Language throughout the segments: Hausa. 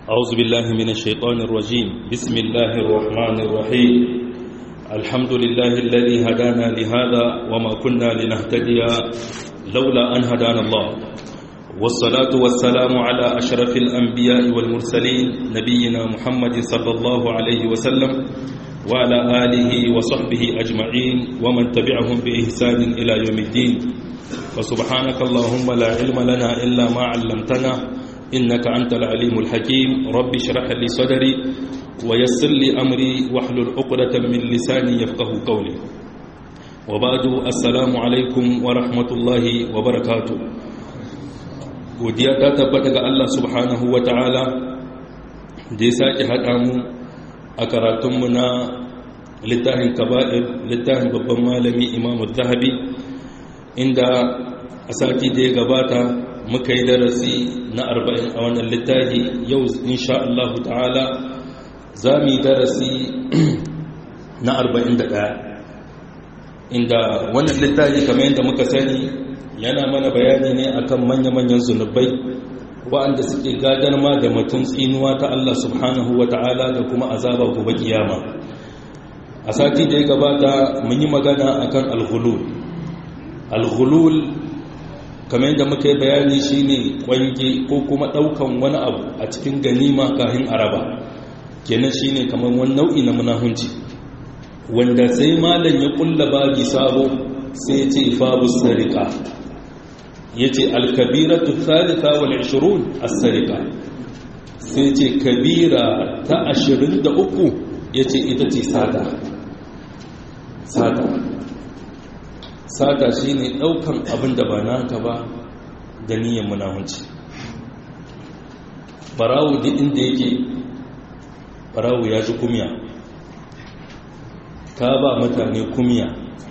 أعوذ بالله من الشيطان الرجيم بسم الله الرحمن الرحيم الحمد لله الذي هدانا لهذا وما كنا لنهتدي لولا أن هدانا الله والصلاة والسلام على أشرف الأنبياء والمرسلين نبينا محمد صلى الله عليه وسلم وعلى آله وصحبه أجمعين ومن تبعهم بإحسان إلى يوم الدين فسبحانك اللهم لا علم لنا إلا ما علمتنا إنك أنت العليم الحكيم رب اشرح لي صدري ويسر لي أمري واحلل عقدة من لساني يفقه قولي وبعد السلام عليكم ورحمة الله وبركاته godiya ta tabbata ga Allah subhanahu wa ta'ala da ya sake haɗa mu a karatunmu na littafin kaba'ir littafin babban malami imamu zahabi inda a sati da ya gabata muka yi darasi na arba'in a wannan littafi yau insha Allah ta'ala za mu yi darasi na arba'in da ɗaya inda wannan littafi kamar yadda muka sani yana mana bayani ne akan manya-manyan zunubai waɗanda suke gadar ma da mutum tsinuwa ta Allah subhanahu wa ta'ala da kuma azaba gobe kiyama a sati da ya gabata mun yi magana akan alghulul alghulul kamar yadda muka yi bayani shine kwange ko kuma ɗaukan wani abu a cikin ganima kahin araba kenan shine kamar wani nau'i na munahunci wanda sai malam ya kulla babi sabo sai ya ce babu sarika ya ce alkabiratu thalitha wal 20 as-sarika sai ce kabira ta 23 ya ce ita ce sata sata sata shine daukan abin da ba naka ba da niyyar munahunci barawo duk inda yake barawo ya ji kumya ka ba mutane kumya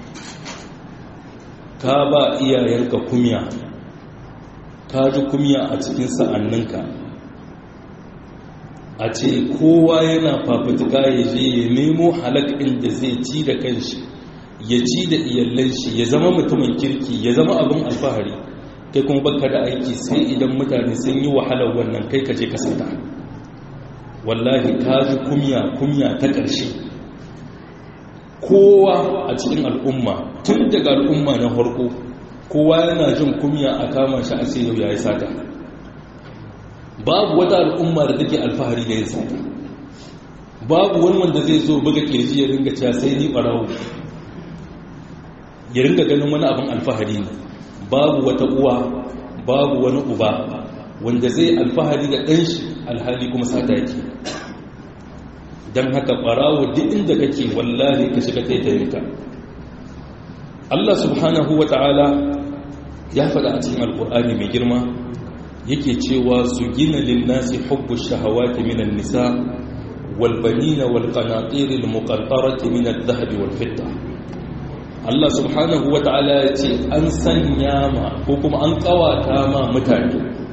ka ba iyayenka kumya ka ji kumya a cikin sa'anninka a ce kowa yana fafutuka ya je ya nemo halak'in da zai ci da kanshi ya ci da iyallan shi ya zama mutumin kirki ya zama abin alfahari kai kuma baka da aiki sai idan mutane sun yi wahalar wannan kai ka je ka sata wallahi ka ji kumya kumya ta ƙarshe kowa a cikin al'umma tun daga al'umma na farko kowa yana jin kumya a kama shi a sai yau ya yi sata babu wata al'umma da take alfahari da yin sata babu wani wanda zai zo buga kirji ya ringa cewa sai ni barawo ya ringa ganin wani abin alfahari ne babu wata uwa babu wani uba wanda zai alfahari da ɗan shi alhali kuma sata yake don haka ɓarawo duk inda kake wallahi ka shiga taitayinka Allah subhanahu wa ta'ala ya faɗa a cikin alƙur'ani mai girma yake cewa su gina linnasi hubbu shahawati minan nisa walbanina walƙanaƙirin muƙantarati minan zahabi walfitta Allah subhanahu wa ta'ala ya ce an sanya ma ko kuma an ƙawata ma mutane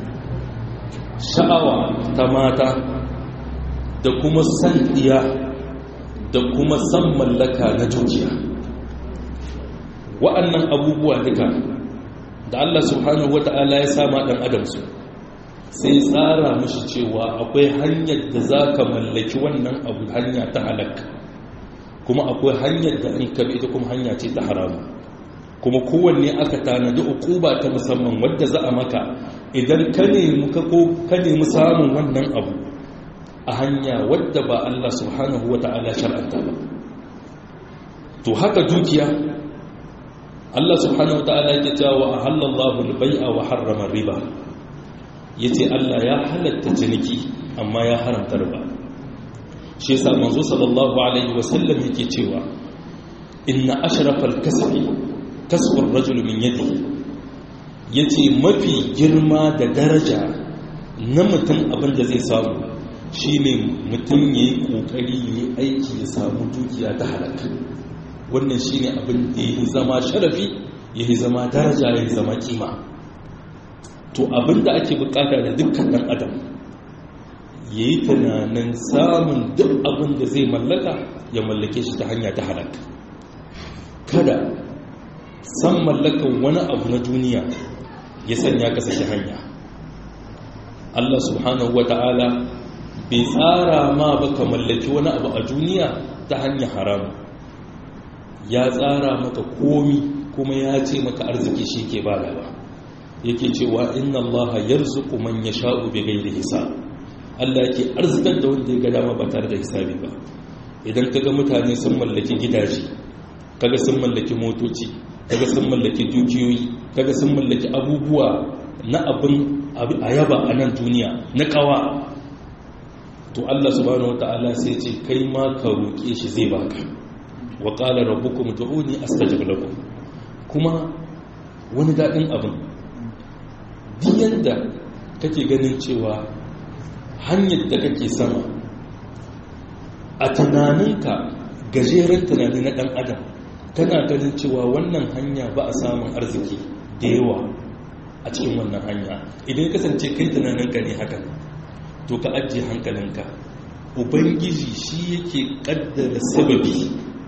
sha'awa ta mata da kuma san iya da kuma san mallaka na dukiya wa'annan abubuwa duka da Allah subhanahu wata'ala ya sama dan adam su sai tsara mishi cewa akwai hanyar da zaka mallaki wannan abu hanya ta halak kuma akwai hanyar da in kabi ita kuma hanya ce ta haramu kuma kowanne aka tanadi ukuba ta musamman wadda za a maka idan ka nemi ka ko ka nemi samun wannan abu a hanya wadda ba Allah subhanahu wata'ala shar'anta ba to haka dukiya Allah subhanahu wata'ala yake cewa ahallallahu al-bai'a wa harrama riba yace Allah ya halatta ciniki amma ya haramta riba shi yasa manzo sallallahu alaihi wa sallam yake cewa inna ashrafal kasbi kasbu ar-rajul min yadihi yace mafi girma da daraja na mutum abin da zai samu shine mutum yayi kokari yayi aiki ya samu dukiya ta halaka wannan shi ne abin da ya zama sharafi ya yi zama daraja ya zama kima to abin da ake bukata da dukkan ɗan adam ya yi tunanin samun duk abin da zai mallaka ya mallake shi ta hanya ta halaka kada san mallakan wani abu na duniya ya sanya ka saki hanya Allah subhanahu wa ta'ala bai tsara ma ba ka mallaki wani abu a duniya ta hanyar haramu ya tsara maka komi kuma ya ce maka arziki shi ke badawa yake cewa inna Allah yarzuqu man yasha'u bighairi hisab Allah yake arzikar da wanda ya ga dama ba tare da hisabi ba idan kaga mutane sun mallaki gidaje kaga sun mallaki motoci kaga sun mallaki dukiyoyi kaga sun mallaki abubuwa na abin a yaba a nan duniya na kawa to Allah subhanahu wata'ala sai ce kai ma ka roƙe shi zai baka wa qala rabbukum ud'uni astajib lakum kuma wani daɗin abin diyan da kake ganin cewa hanyar da kake sama a tunaninka gajeren tunani na ɗan adam kana ganin cewa wannan hanya ba a samun arziki da yawa a cikin wannan hanya idan kasance kai tunaninka ne haka to ka ajiye hankalinka ubangiji shi yake kaddara sababi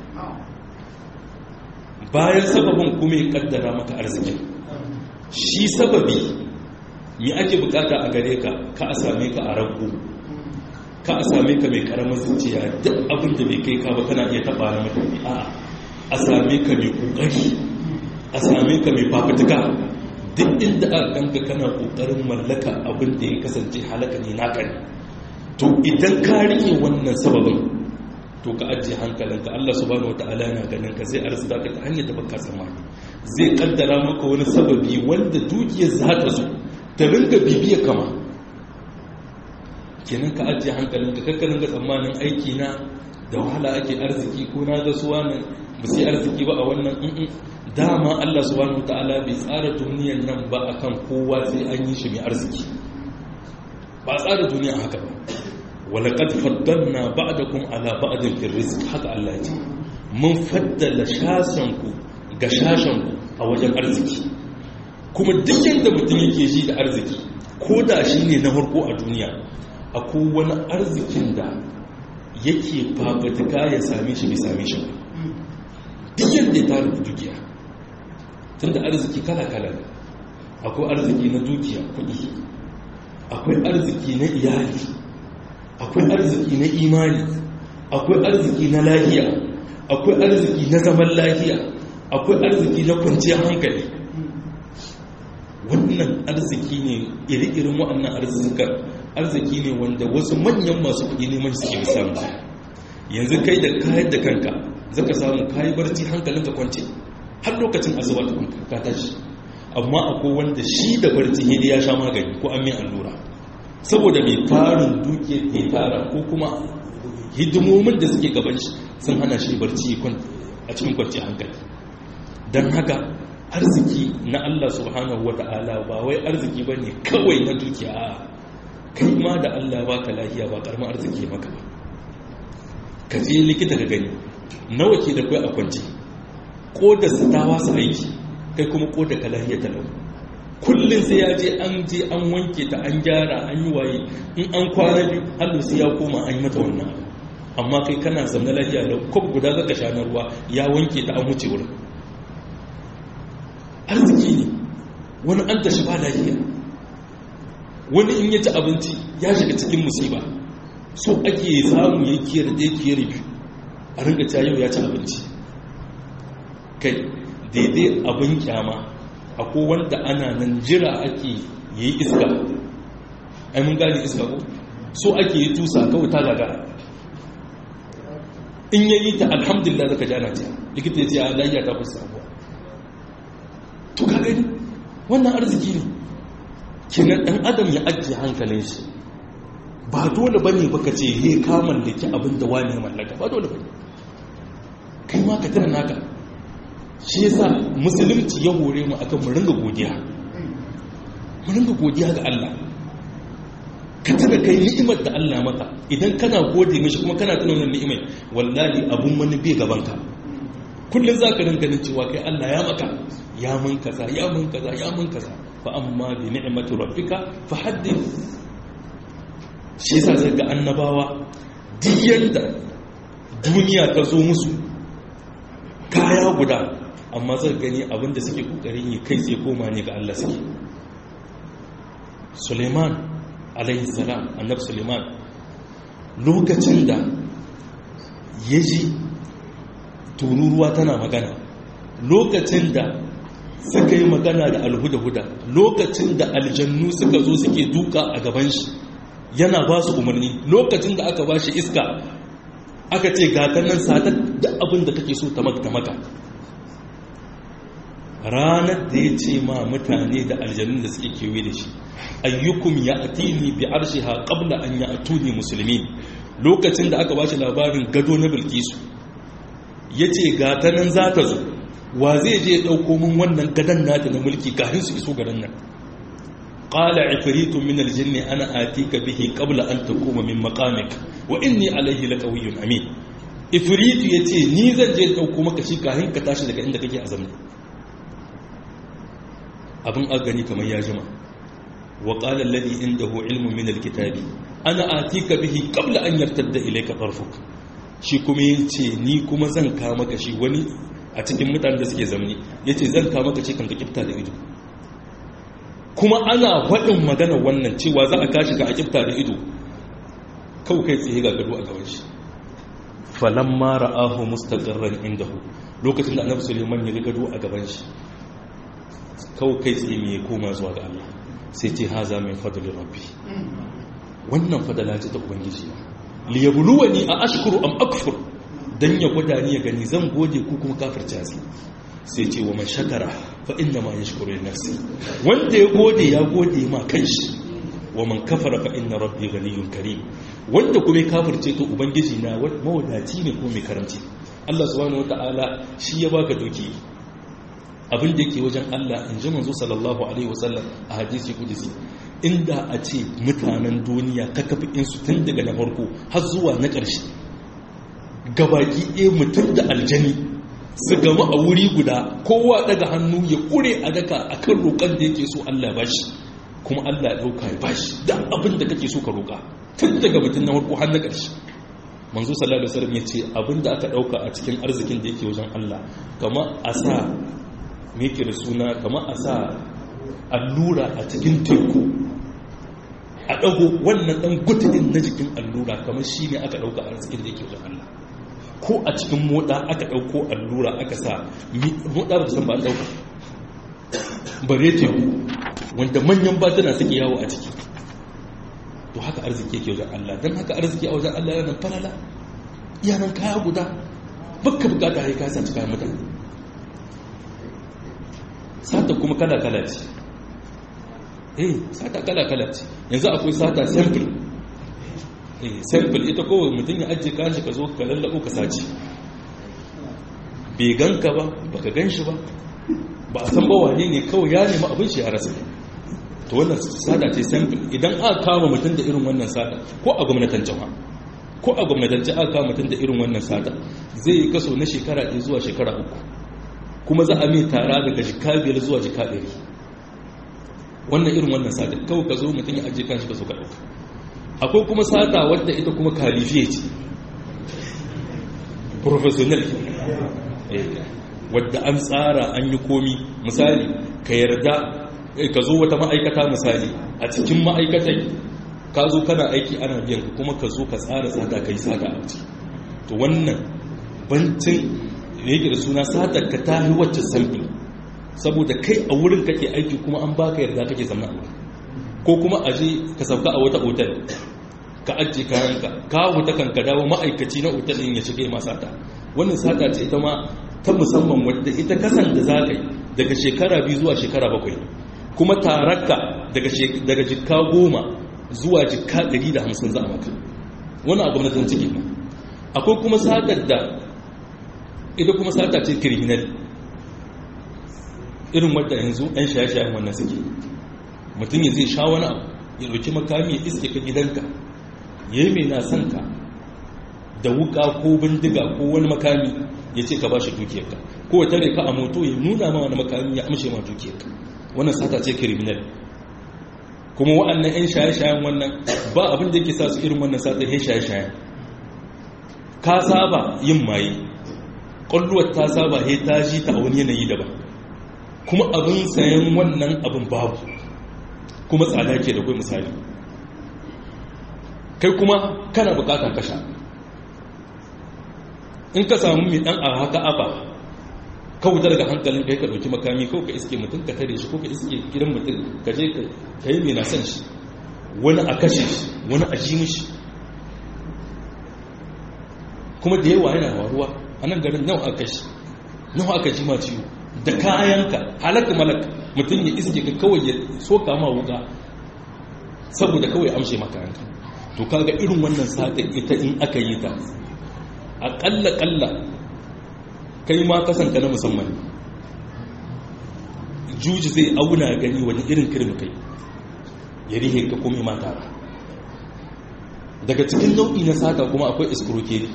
bayan sababin kuma ya kaddara maka arzikin shi sababi me ake bukata a gare ka ka a same ka a rabu ka a same ka mai karamin zuciya duk abin da bai kai ka ba kana iya taba na mutane a a same ka mai kokari a same ka mai fafutuka duk inda aka ganka kana kokarin mallaka abin da ya kasance halaka ne naka ne to idan ka rike wannan sababin to ka ajiye hankalinka Allah subhanahu wataala yana ganin ka zai arzuta ka ta hanyar da baka tsammani zai kaddara maka wani sababi wanda dukiyar za ta zo ta rinka bibiya kama kenan ka ajiye hankalinka kakkanin ga tsammanin aiki na da wahala ake arziki ko na ga suwa nan ba sai arziki ba a wannan dama Allah subhanahu ta'ala bai tsara duniyar nan ba akan kowa sai an yi shi mai arziki ba tsara duniya haka ba walaqad faddalna ba'dakum ala ba'din fil rizq haka Allah ya ce mun faddala shasan ku ga shashan ku a wajen arziki kuma duk yanda mutum yake ji da arziki ko da shi ne na farko a duniya akwai wani arzikin da yake fafatuka ya same shi bai same shi ba duk yadda ya tara dukiya tun da arziki kala-kala ne akwai arziki na dukiya kudi akwai arziki na iyali akwai arziki na imani akwai arziki na lahiya akwai arziki na zaman lahiya akwai arziki na kwanciyar hankali wannan arziki ne iri-irin waɗannan arzikan arziki ne wanda wasu manyan masu kuɗi neman suke samu yanzu kai da kayan da kanka zaka samu kayi barci hankalin ka kwance har lokacin azuba ka tashi amma akwai wanda shi da barci hidi ya sha magani ko an mai allura saboda mai tarin duke ke tara ko kuma hidimomin da suke gaban shi sun hana shi barci a cikin kwanci hankali don haka arziki na Allah subhanahu wa ta'ala ba wai arziki ba ne kawai na dukiya a kai ma da Allah ba ka lahiya ba karma arziki maka ba ka je likita ka gani nawa ke da kai a kwanci ko da su ta wasu aiki kai kuma ko da ka lahiya ta lau kullum sai ya je an je an wanke ta an gyara an yi waye in an kwana biyu hallo sai ya koma an yi mata wannan amma kai kana zamna lahiya da kwab guda zaka sha na ruwa ya wanke ta an wuce wurin arziki ne wani an tashi ba lafiya wani in ya ci abinci ya shiga cikin musiba so ake samu ya kiyar da ya kiyar biyu a ringa ta yau ya ci abinci kai daidai abin kyama akwai wanda ana nan jira ake yi iska ai mun gane iska ko so ake yi tusa kawai ta gagara in yayi ta alhamdulillah zaka jana ta likita ya ce a lafiya ta kusa abuwa to ka gani wannan arziki ne kenan dan adam ya ajiye hankalin shi ba dole bane baka ce he ka mallaki abin da wani ya mallaka ba dole bane kai ma ka tana naka shi yasa musulunci ya hore mu akan mu ringa godiya mu ringa godiya ga Allah ka tana kai ni'imar da Allah maka idan kana gode mishi kuma kana tuna wannan ni'imar wallahi abun wani bai gaban ka kullum za ka rinka ganin cewa kai Allah ya maka ya mun kaza ya mun kaza ya mun kaza fa amma bi ni'mati rabbika fa haddith shi yasa sai ga annabawa duk yanda duniya ta zo musu kaya guda amma zai gani abinda suke kokarin yi kai sai koma ne ga Allah suke Suleiman alaihi salam annabi Suleiman lokacin da ya ji tururuwa tana magana lokacin da suka yi magana da alhuda-huda lokacin da aljannu suka zo suke duka a gaban shi yana ba su umarni lokacin da aka ba shi iska aka ce gatanan satar da abin da kake so ta maka ranar da ya ce ma mutane da aljannun da suke kewaye da shi ayyukum ya atini bi arshiha qabla an ya atuni musulmi lokacin da aka ba shi labarin gado na bilkisu ya ce gatanan za ta zo wa zai je ya ɗauko min wannan gadon nata na mulki kafin su iso garin nan qala ifritun min aljinn ana atika bihi qabla an takuma min maqamik wa inni alayhi laqawiyyun amin ifritu yace ni zan je ɗauko maka shi kafin ka tashi daga inda kake azamni abin agani kamar ya jima wa qala alladhi indahu ilmun min alkitabi ana atika bihi qabla an yartadda ilayka tarfuk shi kuma yace ni kuma zan ka maka shi wani a cikin mutanen da suke zamani yace zan ka maka shi kan ka kifta da ido kuma ana faɗin magana wannan cewa za a kashi ka a kifta da ido kawai kai tsaye ga gado a gaban shi falamma ra'ahu mustaqarran indahu lokacin da annabi Suleiman ya ga gado a gaban shi kawai kai tsaye mai koma zuwa ga Allah sai ce haza min fadli rabbi wannan fadala ce ta ubangiji li yabluwani a ashkuru am akfur dan ya gwada ni ya gani zan gode ku kuma kafirta sai sai ce wa man shakara fa inna ma yashkuru li nafsi wanda ya gode ya gode ma kanshi wa man kafara fa inna rabbi ghaniyyun karim wanda kuma ya kafirce to ubangiji na mawadaci ne ko mai karamci Allah subhanahu wataala shi ya baka doki abin da yake wajen Allah in ji manzo sallallahu alaihi wasallam a hadisi kudisi inda a ce mutanen duniya ta kafi insu tun daga na farko har zuwa na ƙarshe gabaki ɗaya mutum da aljani su gama a wuri guda kowa daga hannu ya ƙure a daka a kan roƙon da yake so Allah ba shi kuma Allah ya ɗauka ya ba shi da abin da kake so ka roƙa tun daga mutum na farko har na ƙarshe manzo sallallahu alaihi wasallam ya ce abin da aka ɗauka a cikin arzikin da yake wajen Allah kamar a sa meke da suna kama a sa allura a cikin teku a ɗago wannan ɗan gutudin na jikin allura kamar shi ne aka ɗauka a arzikin da yake wajen Allah ko a cikin moɗa aka ɗauko allura aka sa moɗa ba san ba an ɗauka bare teku wanda manyan batuna suke yawo a ciki to haka arziki yake wajen Allah don haka arziki a wajen Allah yana falala yanan kaya guda bakka bukata ya kasa ci kayan mutane sata kuma kala-kala ce eh sata kala-kala ce yanzu akwai sata sample eh sample ita kowai mutum ya ajiye kashi ka zo ka lallabo ka sace bai ganka ba baka gan shi ba ba a san ba wane ne kawai ya nemi abin shi ya rasa to wannan sata ce sample idan aka kama mutum da irin wannan sata ko a gwamnatin jama'a ko a gwamnatance aka kama mutum da irin wannan sata zai yi kaso na shekara ɗaya zuwa shekara uku kuma za a mai tara daga jika biyar zuwa jika ɗari wannan irin wannan sata kawai ka zo mutum ya ajiye kan shi ka zo ka ɗauka akwai kuma sata wadda ita kuma kalifiye ce professional wadda an tsara an yi komi misali ka yarda ka zo wata ma'aikata misali a cikin ma'aikatai ka zo kana aiki ana biyan ka kuma ka zo ka tsara sata ka yi sata a ciki to wannan bancin da yake da suna satar ka ta yi wacce sample saboda kai a wurin kake aiki kuma an baka yarda kake zama a wurin ko kuma a je ka sauka a wata otal ka ajiye kayanka ka wuta kan ka dawo ma'aikaci na otal ɗin ya shiga ma sata wannan sata ce ita ma ta musamman wadda ita kasan da za ka yi daga shekara biyu zuwa shekara bakwai kuma tararka daga jikka goma zuwa jikka ɗari da hamsin za a maka wani a gwamnatin ciki akwai kuma satar da ita kuma sata ce criminal irin wadda yanzu ɗan shaye-shayen wannan suke mutum ya zai sha wani abu ya ɗauki makami ya iske ka gidanka ya yi mai na son ka da wuka ko bindiga ko wani makami ya ce ka ba shi dukiyarka ko ya tare ka a moto ya nuna ma wani makami ya amshe ma dukiyarka wannan sata ce criminal kuma wa'annan 'yan shaye-shayen wannan ba abin da yake sa su irin wannan sata ya shaye-shayen ka saba yin maye ƙwalluwar ta saba he ta ji ta a wani yanayi daban kuma abin sayan wannan abin babu kuma tsada ke da kai misali kai kuma kana bukatar kasha in ka samu mai dan a haka aba ka wuta daga hankalin kai ka dauki makami ko ka iske mutum ka tare shi ko ka iske gidan mutum ka je ka yi mai na san shi wani a kashe shi wani a ji mishi kuma da yawa yana waruwa a nan garin nawa aka shi nawa aka ji ma ciwo da kayanka halakka malaka mutum ya iske ka kawai ya soka ma wuka saboda kawai amshe maka yanka to kaga irin wannan sata ita in aka yi ta aƙalla ƙalla kai ma kasanka na musamman juji zai auna gani wani irin kirin kai ya rihe ka kome mata daga cikin nau'i na sata kuma akwai iskurokeri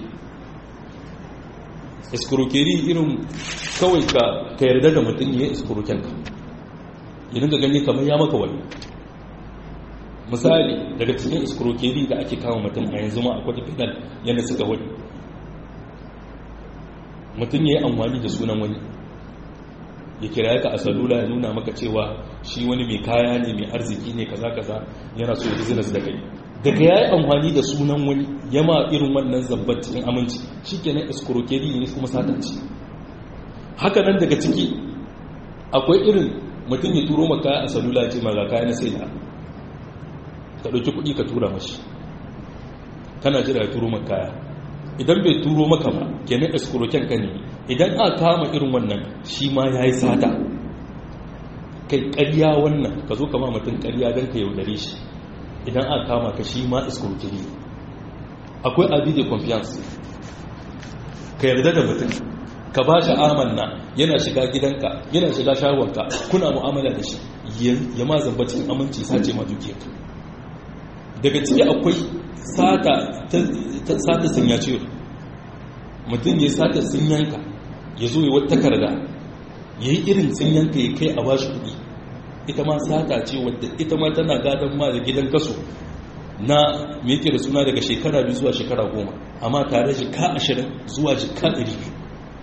iskurokeri irin kawai ka yarda da mutum ya iskurokenka idan ka gani kamar ya maka wani misali daga cikin iskurokeri da ake kama mutum a yanzu ma akwai fidal yadda suka wani mutum ya yi amfani da sunan wani ya kira ka a salula ya nuna maka cewa shi wani mai kaya ne mai arziki ne kaza kaza yana so ya business da kai daga ya yi amfani da sunan wani ya ma irin wannan zabbar cikin aminci shi kenan iskurokeri ne kuma satanci haka nan daga ciki akwai irin mutum ya turo maka a salula ce maga kaya na sai da ka ɗauki kuɗi ka tura mashi kana jira ya turo maka kaya idan bai turo maka ba kenan eskuroken ka ne idan aka kama irin wannan shi ma ya yi sata kai ƙarya wannan ka zo kama mutum ƙarya don ka yaudare shi idan aka kama ka shi ma eskurokeri akwai abi da confiance ka yarda da mutum ka ba shi amanna yana shiga gidanka yana shiga shagonka kuna mu'amala da shi ya ma zamba cikin aminci sace ma dukiyarka daga ciki akwai sata sata sun ya ciwo mutum ya sata sun yanka ya zo yi wata takarda ya yi irin sun yanka ya kai a bashi kuɗi ita ma sata ce wadda ita ma tana gadon ma da gidan kaso na me yake da suna daga shekara biyu zuwa shekara goma amma tare jika ashirin zuwa jika ɗari biyu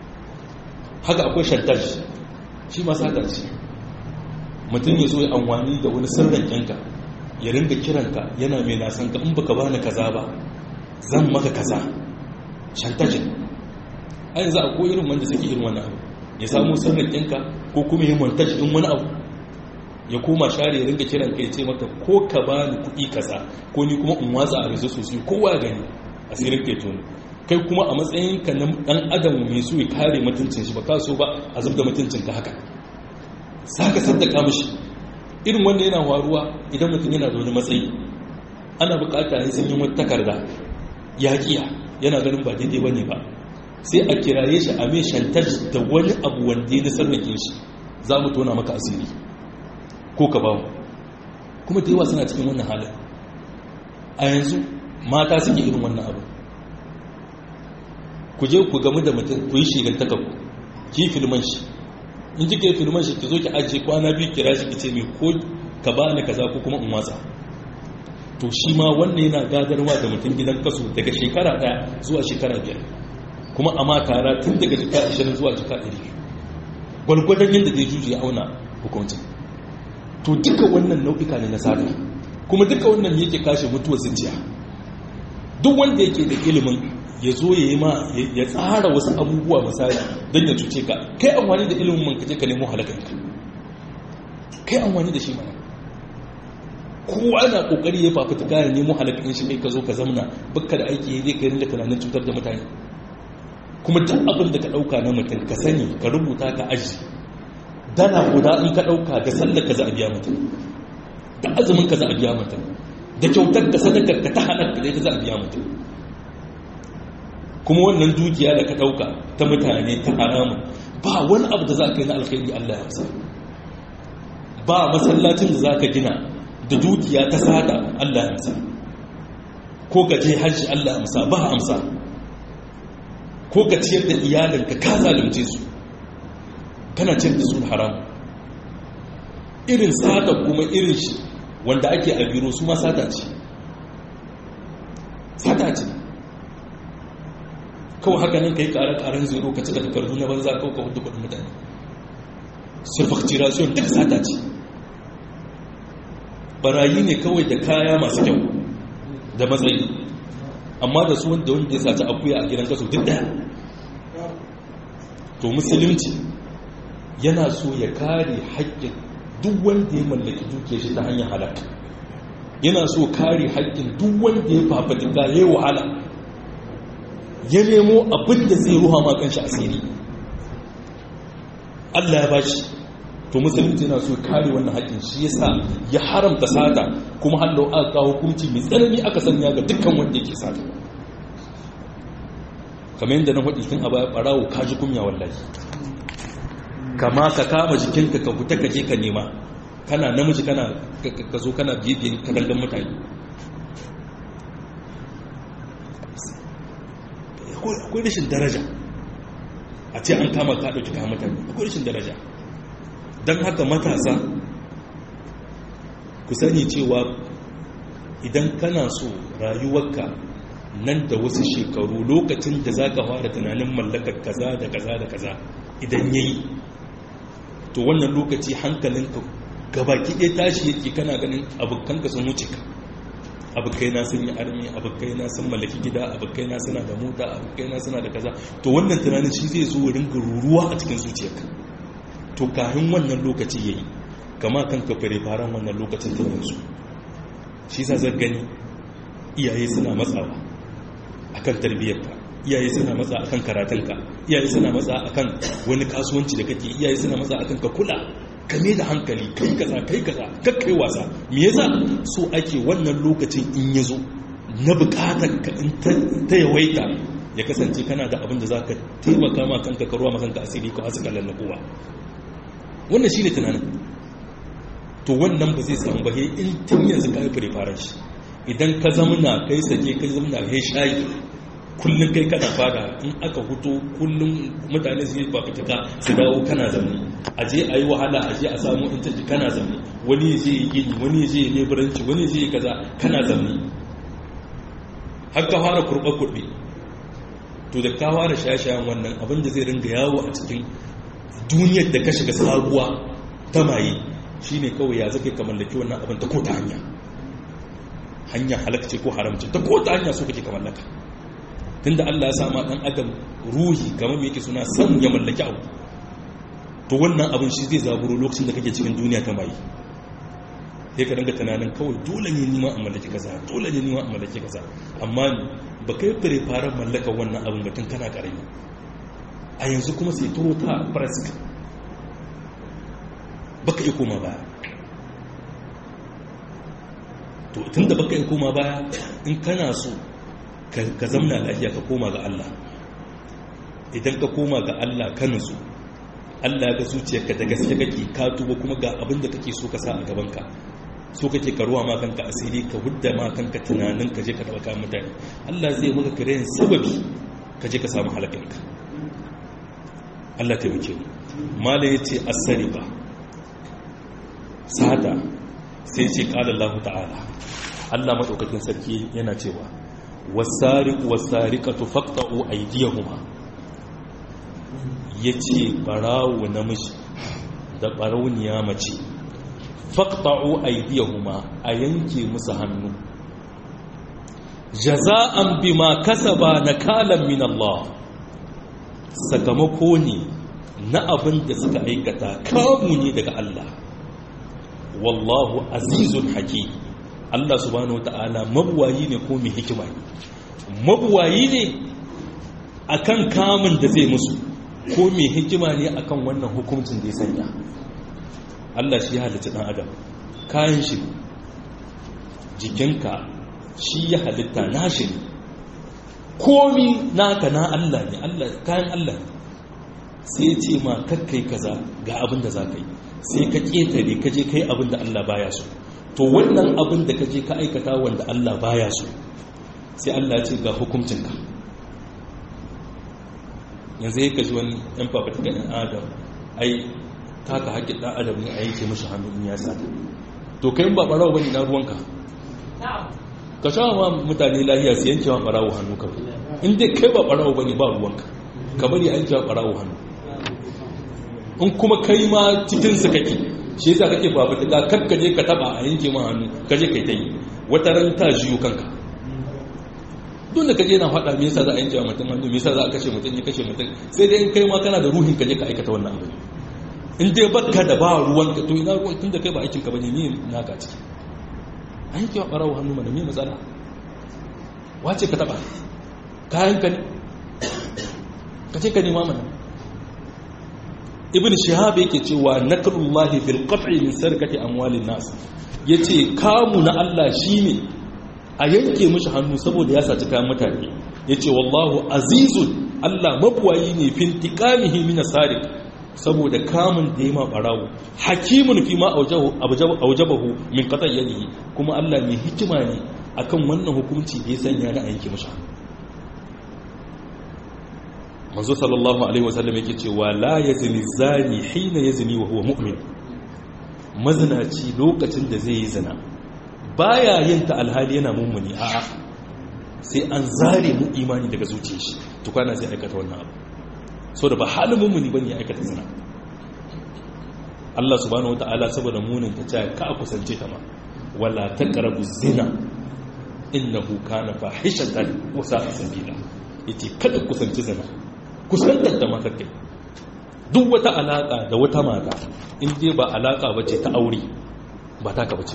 haka akwai shantaj shi ma sata ce mutum ya zo ya amfani da wani sirrin yanka ya ringa kiranka yana mai nasan ka in baka bani kaza ba zan maka kaza shantajin a yanzu akwai irin wanda suke irin wani abu ya samu sirrin yanka ko kuma yi montage din wani abu ya koma share ya ringa kiranka ya ce maka ko ka bani kuɗi kaza ko ni kuma in watsa a rezo sosai kowa gani asirin kai tono kai kuma a matsayin ka na dan adam mai so ya kare mutuncin shi ba ka so ba a zubda mutuncin ka haka saka saddaka mishi irin wanda yana waruwa idan mutum yana da wani matsayi ana bukata ya sun yi wata takarda ya kiya yana ganin ba daidai bane ba sai a kiraye shi a mai shantar da wani abu wanda ya sarrafe shi za mu tona maka asiri ko ka ba mu kuma da yawa suna cikin wannan halin a yanzu mata suke irin wannan abu ku je ku gamu da mutum ku yi shigar takabu ki filman shi in ji kai filman shi ki zo ki ajiye kwana biyu kira shi ki ce mai ko ka ba ni kaza ko kuma in watsa to shi ma wannan yana gadarwa da mutum gidan kaso daga shekara daya zuwa shekara biyar kuma a tara tun daga jika 20 zuwa jika 100 gwalgwadon yadda zai juji ya auna hukuncin to duka wannan nau'ika ne na sata kuma duka wannan yake kashe mutuwar zuciya duk wanda yake da ilimin ya zo ya yi ma ya tsara wasu abubuwa misali don ya cuce ka kai amfani da ilimin man kaje ka nemo halakanka kai amfani da shi mana kowa na kokari ya fafuta gane nemo halakan shi kai ka zo ka zamna baka da aiki ya je ka rinda tunanin cutar da mutane kuma duk abin da ka dauka na mutum ka sani ka rubuta ka aji dana guda in ka dauka ga sallar ka za a biya mutum da azumin ka za a biya mutum da kyautar ka sadakar ka ta halar ka za a biya mutum kuma wannan dukiya da ka dauka ta mutane ta haramun ba wani abu da za ka yi na alkhairi Allah ya amsa ba masallacin da za ka gina da dukiya ta sada Allah ya amsa ko ka je hajji Allah ya amsa ba amsa ko ka ciyar da iyalinka ka zalunce su kana ciyar da su haram irin sata kuma irin shi wanda ake a biro su ma sata ce sata ce kawai haka nan ka yi ƙarar zero ka cika takardu na banza kawai ka hudu kudin mutane surfacturation duk sata ce barayi ne kawai da kaya masu kyau da matsayi amma da su wanda wanda ya saci akuya a gidan kaso duk daya to musulunci yana so ya kare haƙƙin duk wanda ya mallaki duke shi ta hanyar halaka yana so kare haƙƙin duk wanda ya fafatika ya yi wahala ya nemo abin da zai ruha ma kanshi asiri Allah ya bashi to musulunci yana so kare wannan haƙƙin shi yasa ya haramta sata kuma hallau aka kawo hukunci mai tsanani aka sanya ga dukkan wanda yake sata kamar yadda na faɗi tun a baya ɓarawo ka ji kunya wallahi kama ka kama jikinka ka fita ka je ka nema kana namiji kana ka zo kana bibiyin kadangan mutane akwai rashin daraja a ce an kama ka ɗauki kayan mutane akwai rashin daraja don haka matasa ku sani cewa idan kana so rayuwarka nan da wasu shekaru lokacin da za ka fara tunanin mallakar kaza da kaza da kaza idan ya yi to wannan lokaci hankalinka gabaki ɗaya tashi yake kana ganin abokanka sun wuce ka abokai na sun yi armi abokai na sun mallaki gida abokai na suna da mota abokai na suna da kaza to wannan tunanin shi zai zo ringa ruruwa a cikin zuciyarka to kafin wannan lokaci yayi kama kanka fare faran wannan lokacin ta yanzu shi sa zan gani iyaye suna matsawa akan tarbiyyarka iyaye suna matsa akan karatunka iyaye suna matsa akan wani kasuwanci da kake iyaye suna matsa akan ka kula ka me da hankali kai kaza kai kaza kakkai wasa me yasa so ake wannan lokacin in ya zo na bukatar ka in ta yawaita ya kasance kana da abin da za ka taimaka ma kanka ka ruwa makanka asiri ko asu kallon na kowa wannan shi ne tunanin to wannan ba zai samu ba in tun yanzu ka yi fure shi idan ka zamana kai sake kai zamana kai shayi kullum kai kana fada in aka huto kullum mutane su yi fafutuka su dawo kana zamani a je a yi wahala a je a samu intaji kana zamani wani ya je yi gini wani ya je yi leburanci wani ya je yi kaza kana zamani har ka fara kurɓa kurɓe to da ka fara shashayen wannan abin da zai ringa yawo a cikin duniyar da ka shiga sabuwa ta maye shine kawai ya zaka ka mallaki wannan abin ta ko ta hanya hanya halakce ko haramce ta ko ta hanya so kake ka mallaka tunda Allah ya sa ma dan adam ruhi kamar me yake suna san ya mallaki abu to wannan abin shi zai zaburo lokacin da kake cikin duniya ta mai sai ka dinga tunanin kawai dole ne nima a mallaki kaza dole ne nima a mallaki kaza amma ba kai fure faran mallaka wannan abin batun kana karami a yanzu kuma sai turo ta presque baka iya koma baya to tunda baka iya koma baya in kana so ka zamna lafiya ka koma ga Allah idan ka koma ga Allah ka nutsu Allah ga zuciyarka da gaske kake ka tuba kuma ga abin da kake so ka sa a gabanka so kake karuwa ma kanka asiri ka hudda ma kanka tunanin ka je ka taba kayan mutane Allah zai maka kirayen sababi ka je ka samu halakanka Allah ta wuce mu mala yace as-sariqa sada sai ce qala Allah ta'ala Allah madaukakin sarki yana cewa wasariq wasariqatu faqta'u aydiyahuma yace barawo namiji da barauniya mace faqta'u aydiyahuma a yanke musu hannu jaza'an bima kasaba nakalan min Allah sakamako ne na abin da suka aikata kamu ne daga Allah wallahu azizun hakim Allah subhanahu wata'ala mabuwayi ne ko mai hikima ne mabuwayi ne akan kamun da zai musu ko mai hikima ne akan wannan hukuncin da ya sanya Allah shi ya halitta dan adam kayan shi jikinka shi ya halitta nashi ne komi naka na Allah ne kayan Allah ne sai ce ma kakkai kaza ga abin da za ka yi sai ka ƙetare ka je kai abin da Allah baya so to wannan abin da ka je ka aikata wanda Allah baya so sai Allah ce ga hukuncinka yanzu ya kaji wani ɗan fafata ga ɗan adam ai taka haƙƙin ɗan adam ne a yanke mashi hannu in ya sata to kai ba ɓarawa bane na ruwanka ka sha ma mutane lahiya su yanke wa ɓarawo hannu kawai in dai kai ba ɓarawo bane ba ruwanka ka bari a yanke wa ɓarawo hannu in kuma kai ma cikinsu kake shi yasa kake babu daga kakka je ka taba a yanke ma hannu ka je kai ta yi wata ran ta jiyo kanka duk da kaje na faɗa me yasa za a yanke wa mutum hannu me yasa za a kashe mutum ya kashe mutum sai dai in kai ma kana da ruhin ka je ka aikata wannan abu in dai baka da ba ruwan ka to ina ruwan tun da kai ba aikin ka bane ni naka ciki an yanke wa ɓarawo hannu mana me matsala wace ka taɓa kayan ka ne ka ce ka nema mana ibn shihab yake cewa nakrullahi fil qat'i min sarkati amwalin nas yace kamu na Allah shine a yanke mishi hannu saboda ya saci kayan mutane yace wallahu azizun Allah mabuwayi ne fil tiqamihi min sariq saboda kamun da ya ma barawo hakimun fi ma aujabahu min qat'i yadihi kuma Allah mai hikima ne akan wannan hukunci da ya sanya na a yanke mishi hannu manzo sallallahu alaihi wasallam yake cewa la yazni zani hina yazni wa huwa mu'min mazinaci lokacin da zai yi zina baya yin ta alhali yana mummuni a'a sai an zare mu imani daga zuciyar shi tukwana sai aikata wannan abu so da ba halin mummuni bane ya aikata zina Allah subhanahu wataala saboda munin ta ce ka kusance ta ma wala taqrabu zina innahu kana fahishatan wa sa'a sabila yace kada kusanci zina kusantar da matar kai duk wata alaƙa da wata mata in dai ba alaƙa ba ce ta aure ba ta ka bace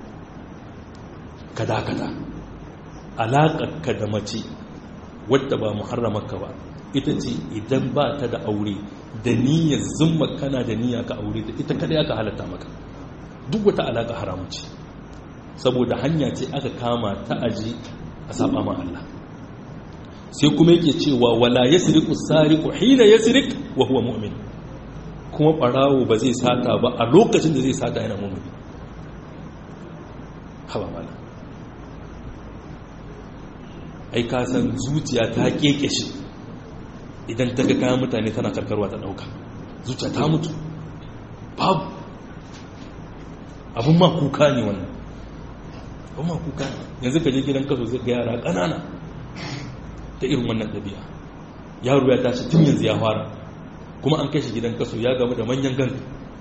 ka dakata alaƙarka da mace wadda ba muharramarka ba ita ce idan ba ta da aure da niyyar zumma kana da niyya ka aure da ita kada ya ka halatta maka duk wata alaƙa haramun ce saboda hanya ce aka kama ta aji a saba ma Allah sai kuma yake cewa wala yasriqu sariqu hina yasriq wa huwa mu'min kuma barawo ba zai sata ba a lokacin da zai sata yana mu'mini haba mala ai ka san zuciya ta keke shi idan ta ga kayan mutane tana karkarwa ta dauka zuciya ta mutu babu abun ma kuka ne wannan abun ma kuka ne yanzu ka je gidan kaso zai ga yara ƙanana ta irin wannan ɗabi'a yaro ya tashi tun yanzu ya fara kuma an kai shi gidan kaso ya gamu da manyan gan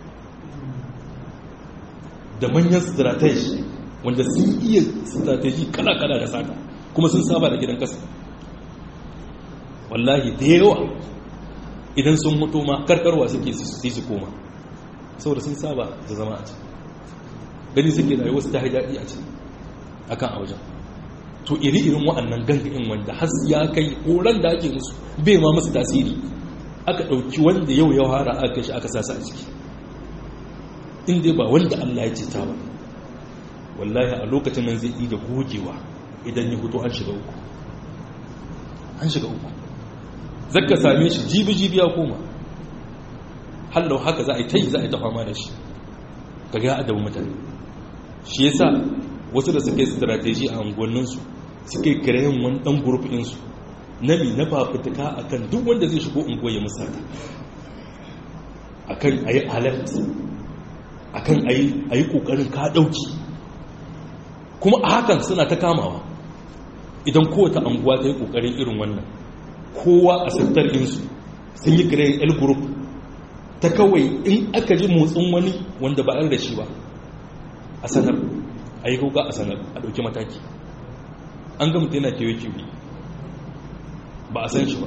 da manyan strategy wanda sun iya strategy kala-kala da sata kuma sun saba da gidan kaso wallahi da yawa idan sun mutu ma karkarwa suke su su koma saboda sun saba da zama a ci gani suke da wasu ta daɗi a ci akan a wajen to iri-irin wa'annan gangamin wanda has ya kai horon da ake musu bai ma musu tasiri aka ɗauki wanda yau ya hara aka shi aka sasa a ciki inda ba wanda Allah ya cita ba wallahi a lokacin nan zai da gogewa idan ya hutu an shiga uku an shiga uku zaka same shi jibi-jibi ya koma hallau haka za a yi ta yi za a yi ta fama da shi ga ya adabu mutane shi yasa wasu da suka yi strategy a unguwanninsu suka yi kirayen wani ɗan gurfinsu na mi na fafutuka a kan duk wanda zai shigo unguwa ya musata a kan a yi alert a kan a yi ƙoƙarin ka ɗauki kuma a hakan suna ta kamawa idan kowace unguwa ta yi ƙoƙarin irin wannan kowa a sattar insu sun yi kirayen l group ta kawai in aka ji motsin wani wanda ba da shi ba a sanar a yi kuka a sanar a ɗauki mataki an ga mutu yana kewe-kewe ba a san shi ba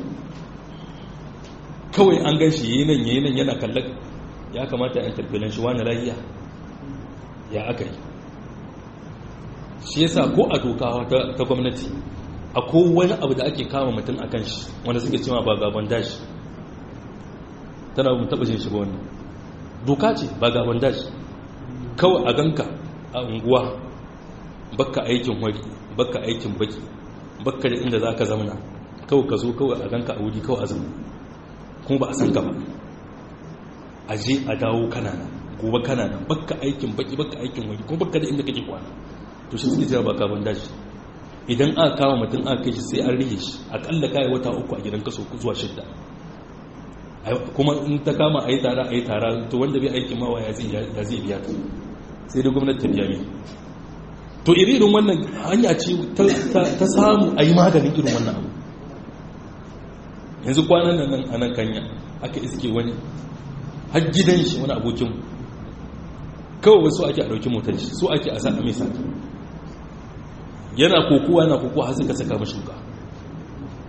kawai an gan shi yi nan yi nan yana kallon ya kamata yan tarbilan shi wani lahiya ya aka yi shi yasa ko a doka ta gwamnati a wani abu da ake kama mutum a kan shi wanda suke cewa ba gaban dashi tana mu taɓa jin shi ba wannan doka ce ba gaban dashi kawai a ganka a unguwa bakka aikin wari bakka aikin baki bakka da inda za ka zamana kawai ka zo kawai a ganka a wuri kawai a zama kuma ba a san ka ba a je a dawo kanana gobe kanana bakka aikin baki bakka aikin wari kuma bakka da inda kake kwana to shi suke jira ba kaban dashi idan aka kama mutum aka kai shi sai an rige shi akalla kai wata uku a gidan kaso zuwa shidda kuma in ta kama a yi tara a yi tara to wanda bai aikin mawa ya zai biya ta sai da gwamnati ta biya ne to irin wannan hanya ce ta samu a yi maganin irin wannan abu yanzu kwanan nan a nan kanya aka iske wani har gidan shi wani abokin kawai wasu ake a ɗauki motar shi so ake a sa mai sati yana kokowa yana kokowa har suka saka mashi wuka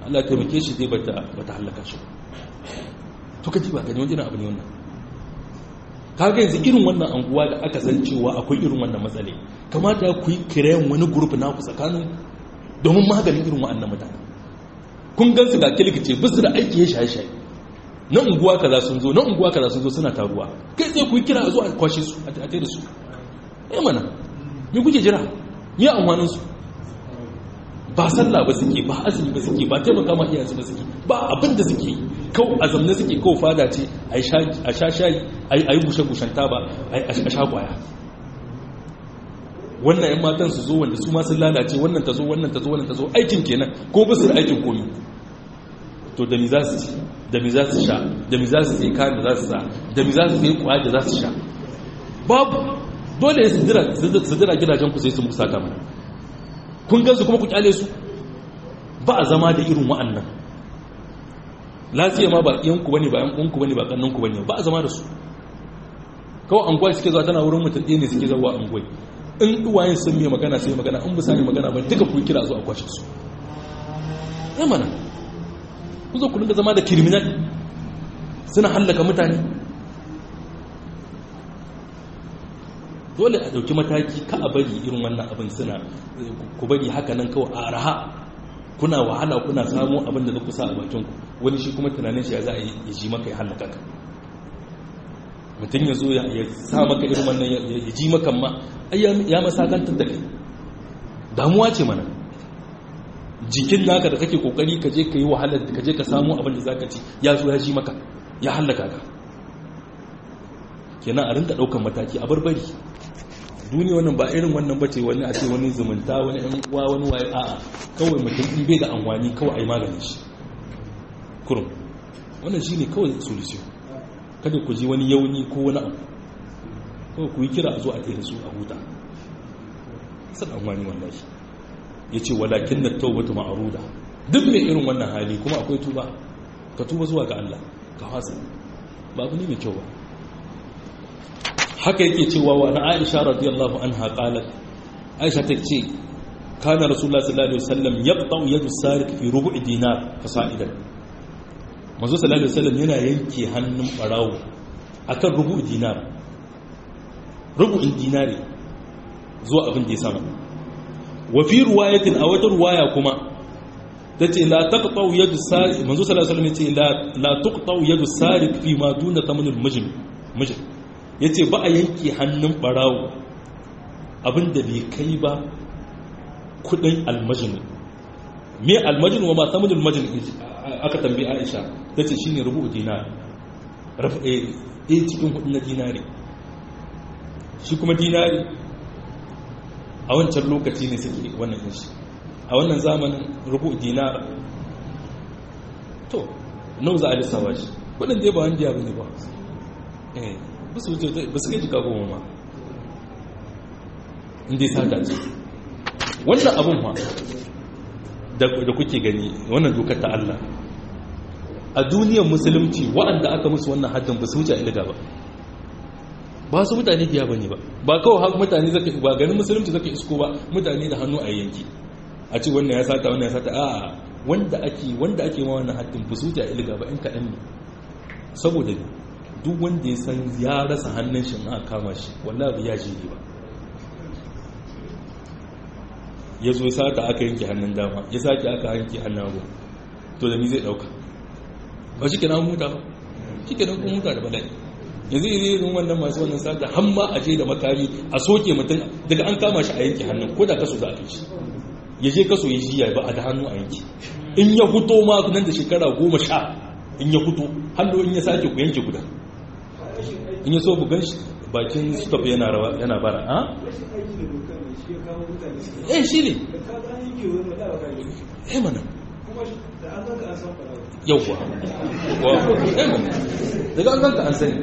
Allah ya taimake shi dai bata bata halaka shi to kaji ba gani wani abu ne wannan kaga yanzu irin wannan anguwa da aka san cewa akwai irin wannan matsale kamata ku yi kiran wani group na ku tsakanin domin maganin irin wa'annan mutane kun gan su ga kilkice bisu da aiki ya shaye shaye na unguwa kaza sun zo na unguwa kaza sun zo suna taruwa kai sai ku yi kira a zo a kwashe su a tare da su eh mana me kuke jira me amfanin su ba sallah ba suke ba azumi ba suke ba taimaka ma iyayensu ba suke ba abin da suke kau a zamne suke kau fada ce a sha shayi a yi bushe-bushen taba a sha kwaya wannan yan matan su zo wanda su ma sun lalace wannan ta zo wannan ta zo wannan ta zo aikin kenan ko ba su da aikin komi to da mi za su ci da mi za su sha da mi za su sai kayan da za su sa da mi za su sai kwaya da za su sha babu dole su dira gidajen ku sai su musa ta mana kun gansu kuma ku kyale su ba a zama da irin wa'annan lafiya ma ba yanku bane ba yankunku bane ba kannanku bane ba a zama da su kawai anguwa suke zuwa tana wurin mutum ɗaya ne suke zuwa anguwa in uwayen sun mai magana sai magana in bisa mai magana ba duka ku kira zuwa kwashe su ya mana ku zo ku dinga zama da criminal suna hallaka mutane dole a dauki mataki ka a bari irin wannan abin suna ku bari haka nan kawai a raha kuna wahala kuna samu abin da za ku sa a bakin ku wani shi kuma tunanin shi ya za a yi ji maka ya hallaka ka mutum ya zo ya sa maka irin wannan ya ji maka ma ya masakantar da kai damuwa ce mana jikin naka da kake kokari ka je ka yi wahalar da ka je ka samu abin da za ka ci ya zo ya ji maka ya hallaka ka kenan a rinka daukan mataki a barbari duniya wannan ba irin wannan bace wani a ce wani zumunta wani ɗan uwa wani waye a'a kawai mutum in bai da amfani kawai ai maganin shi kurum wannan shine kawai solution kada ku ji wani yauni ko wani abu kawai ku yi kira a zo a tsaye da su a huta san amfani wallahi yace walakin na tawbatu ma'ruda duk mai irin wannan hali kuma akwai tuba ka tuba zuwa ga Allah ka fasa ba abu ne mai kyau ba haka yake cewa wa na aisha radiyallahu anha qalat aisha ta ce kana rasulullah sallallahu alaihi wasallam yaqta yadu sariq fi rubu'i dinar fasa'idan manzo sallallahu alaihi wasallam yana yanke hannun barawo akan rubu'i dinar rubu'in dinari zuwa abin da ya sama wa fi riwayatin a wata riwaya kuma tace la taqta yadu sariq manzo sallallahu alaihi wasallam yace la la tuqta yadu sariq fi ma duna thamanil majn majn ya ce ba a yanke hannun barawo abinda bai kai ba kudin almajini me almajini wa ma samun almajini aka tambi aisha ta ce shi ne rubu dinar ɗaya cikin hudu na dinari shi kuma dinari a wancan lokaci ne suke wannan shi a wannan zamanin rubu dinar to nau za a lissawa shi kudin dai ba wani diya bane ba ba su wuce ba su kai jika goma ma inda sata ce wannan abin ma da kuke gani wannan dokar ta Allah a duniyar musulunci waɗanda aka musu wannan haddin ba su wuce ilga ba ba su mutane biya ba ne ba ba kawai haka mutane zaka ba ganin musulunci zaka isko ba mutane da hannu a yanki a ce wannan ya sata wannan ya sata a wanda ake wanda ake ma wannan haddin ba su wuce ilga ba in kaɗan ne saboda duk wanda ya san ya rasa hannun shi a kama shi wallahi ya ji ne ba ya zo sata aka yanke hannun dama ya sake aka yanke hannun hagu to da ni zai dauka ba shi kenan huta ba shi kenan kun huta da bala'i yanzu iri irin wannan masu wannan sata har ma a je da makami a soke mutum daga an kama shi a yanke hannun ko da kaso za a kai shi ya je kaso ya jiya ba a da hannu a yanke in ya huto ma nan da shekara goma sha in ya huto hannu in ya sake ku yanke guda in ya so bugan shi bakin stop yana rawa yana bara ha eh shi ne eh mana yauwa eh mana daga an ganka an sani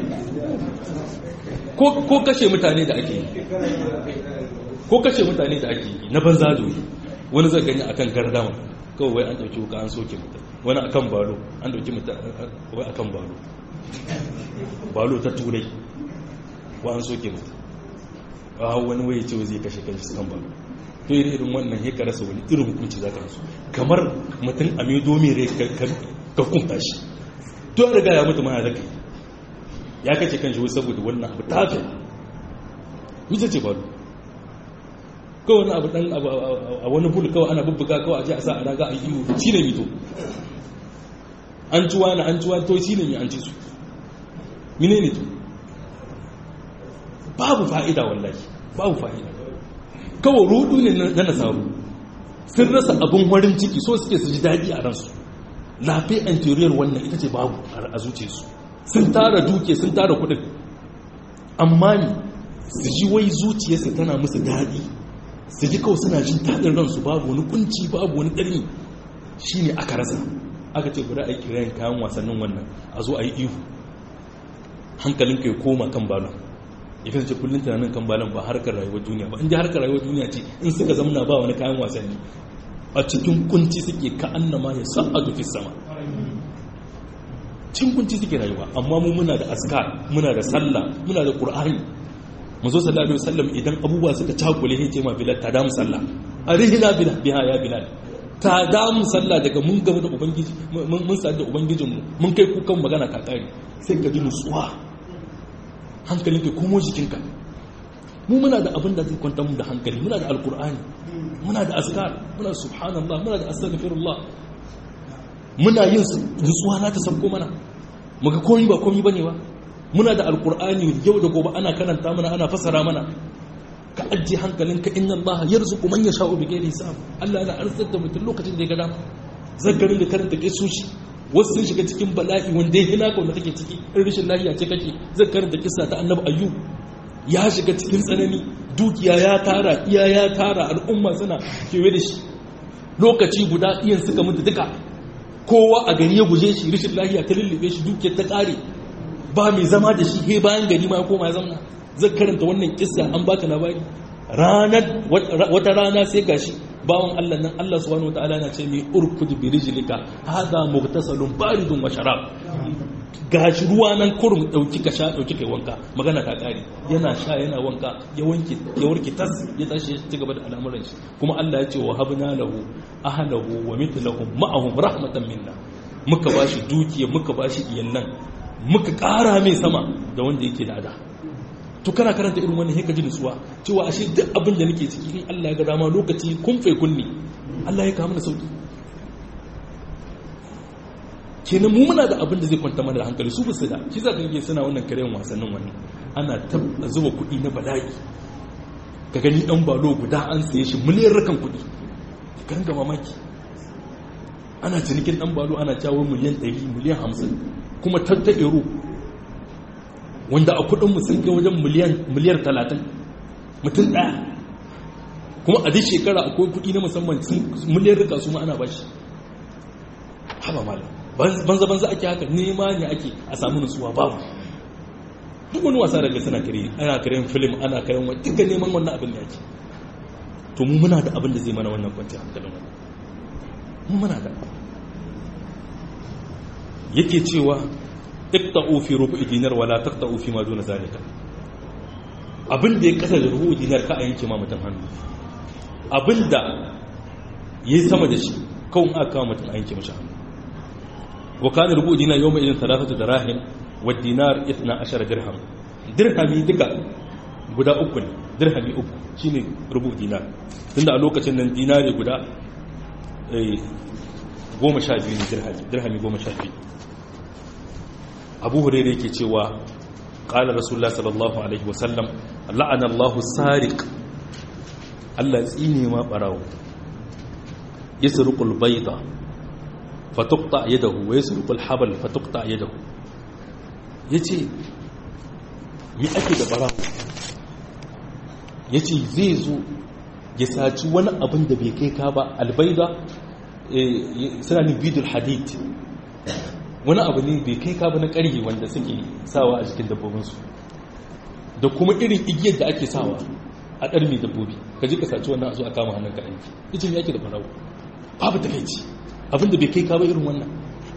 ko kashe mutane da ake yi ko kashe mutane da ake yi na banza doyi wani zai gani akan gardama kawai wai an dauki wuka an soke mutum wani akan balo an dauki mutum wai akan balo balo ta turai wa an soke mutum a wani waye ce zai kashe kanshi su kan balo to irin irin wannan ya rasa wani irin hukunci za ka rasu kamar mutum a mai domin rai ka kunta shi to ya riga ya mutu ma ya zaka ya kace kan shi saboda wannan abu ta fi mita ce ba kawai wani abu dan a wani bulu kawai ana bubbuga kawai a ji a sa a raga a yi shi ne mito an tuwa na an tuwa to shi ne mai an ci su mine ne to babu fa'ida wallahi babu fa'ida kawai rudu ne na nasaru sun rasa abin warin ciki so suke su ji daɗi a ransu lafi anterior wannan ita ce babu a zuciyarsu sun tara duke sun tara kudin amma ne su ji wai zuciyarsu tana musu daɗi su ji kawai suna jin daɗin ransu babu wani kunci babu wani ɗarni shi ne aka rasa aka ce bari a yi kirayen kayan wasannin wannan a zo a yi ihu hankalinka ya koma kan balon ya kasance kullum tunanin kan balon ba harkar rayuwar duniya ba inda harkar rayuwar duniya ce in suka zamana ba wani kayan wasanni a cikin kunci suke ka annama ya sa'adu fi sama cikin kunci suke rayuwa amma mu muna da askar muna da sallah muna da qur'ani mu zo sallallahu alaihi wasallam idan abubuwa suka cakule sai ce ma bilal ta da mu sallah arihina bilal biha ya bilal ta da mu sallah daga mun gaba da ubangiji mun sadu da ubangijinmu mun kai kukan magana ka kare sai ka ji nutsuwa hankalin ka komo jikinka mu muna da abin da zai kwanta mu da hankali muna da alkur'ani muna da askar muna subhanallah muna da astaghfirullah muna yin nutsuwa na ta sabko mana muga komai ba komai bane ba muna da alkur'ani yau da gobe ana karanta mana ana fasara mana ka ajiye hankalinka inna allaha yarzuqu man yasha'u bighairi hisab Allah yana arzuta mutum lokacin da ya ga dama zakarin da karanta kisoshi wasu sun shiga cikin bala'i wanda ya hina ka wanda kake ciki in rashin lafiya ce kake zai karanta kisa ta annabi ayyub ya shiga cikin tsanani dukiya ya tara iya ya tara al'umma suna kewaye da shi lokaci guda iyan suka mutu duka kowa a gari ya guje shi rashin lafiya ta lullube shi dukiyar ta kare ba mai zama da shi he bayan gari ma ya koma ya zauna zai karanta wannan kissa an baka labari ranar wata rana sai gashi bawan Allah nan Allah subhanahu wataala na ce mai urkud bi rijlika hada mughtasalun baridun wa sharab gashi ruwa nan kurum dauki ka sha dauki kai wanka magana ta kare yana sha yana wanka ya wanke ya warke tas ya tashi ya ci gaba da al'amuran shi kuma Allah ya ce wa habna lahu ahlahu wa mithlahum ma'ahum rahmatan minna muka bashi dukiya muka bashi iyallan muka kara mai sama da wanda yake da ada to kana karanta irin wannan heka ji nutsuwa cewa ashe duk abin da nake ciki in Allah ya ga dama lokaci kun fai kunni Allah ya kawo mana sauki kenan mu muna da abin da zai kwanta mana da hankali su basu da shi za ka ga suna wannan karen wasannin wannan ana ta zuba kuɗi na bala'i ka gani dan balo guda an saye shi miliyan rakan kuɗi ka ringa mamaki ana cinikin dan balo ana jawo miliyan 100 miliyan 50 kuma tatta euro wanda a kudinmu sun kai wajen miliyar talatin mutum ɗaya kuma a duk shekara akwai kudi na musamman miliyar rika su ma ana ba shi haba mala banza banza ake haka nema ne ake a samu nutsuwa babu duk wani wasa daga suna kare ana karen film ana karen wani duka neman wannan abin da ake to mu muna da abin da zai mana wannan kwanciyar hankalin wani mu muna da yake cewa iqta'u fi rubu'i dinar wala taqta'u fi ma duna zalika abin da ya kasa da rubu'i dinar ka a yanke ma mutum hannu abin da yayi sama da shi kawun aka kawo mutum a yanke mashi hannu wa kana rubu'i dinar yawma idan thalathatu dirahim wa dinar 12 dirham dirhami duka guda uku ne dirhami uku shine rubu'i dinar tunda a lokacin nan dinari guda goma sha biyu ne dirhami dirhami goma sha biyu abu hurairu yake cewa ƙalar rasulullah sallallahu alaihi wasallam la'ana allahu sariq allah tsine ma ɓarawo ya surukul baida fatukta yadahu wa ya surukul habal fatukta yadahu ya ce mi ake da ɓarawo ya ce zai zo ya saci wani abin da bai kai ka ba albaida suna ni bidul hadid wani abu ne bai kai kaba na ƙarfi wanda suke sawa a jikin dabbobinsu da kuma irin igiyar da ake sawa a ɗarmi dabbobi ka ji ka saci wannan a zo a kama hannun ka aiki icin yake da farawo babu takaici abinda bai kai kaba irin wannan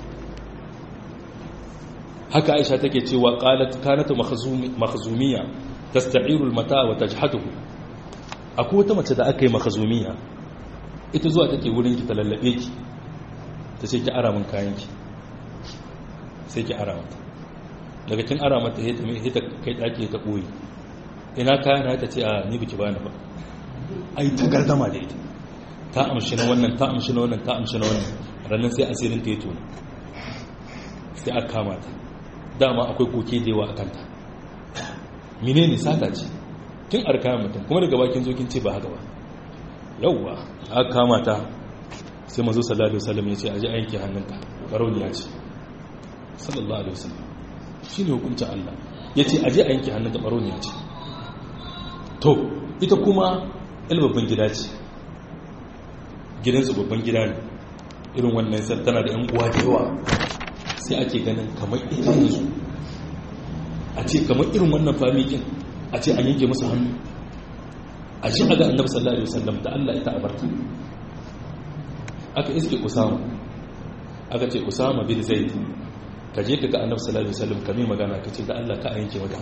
haka aisha take cewa qalat kanat makhzumiya tasta'iru al-mata wa tajhatuhu akwai wata mace da aka yi makazumiya ita zuwa take wurin ki ta lallabe ki ta ce ki ara min kayan ki sai ki ara mata daga kin ara mata sai ta kai daki ta koyi ina kayan na ta ce a ni biki bani ba ai ta gardama da ita ta amshi na wannan ta amshi na wannan ta amshi na wannan ranar sai asirin ta yi tona sai aka kama ta dama akwai koke da yawa a kanta mine ne sata ce kin arkayan mutum kuma daga bakin zokin ce ba haka ba yauwa aka kama ta sai mazo sallallahu alaihi wasallam ya ce aje a yanke hannunka barauniya ce sallallahu alaihi wasallam shine hukuncin Allah ya ce aje a yanke hannunka barauniya ce to ita kuma babban gida ce gidansu babban gida ne irin wannan sai tana da yan uwa da yawa sai ake ganin kamar ita yanzu a ce kamar irin wannan famikin a ce an yanke musu hannu a shi a ga annabi sallallahu alaihi wasallam da Allah ita abarta aka iske usama aka ce usama bin zaid ka je ka ga annabi sallallahu alaihi wasallam kame magana ka ce da Allah ka yanke mata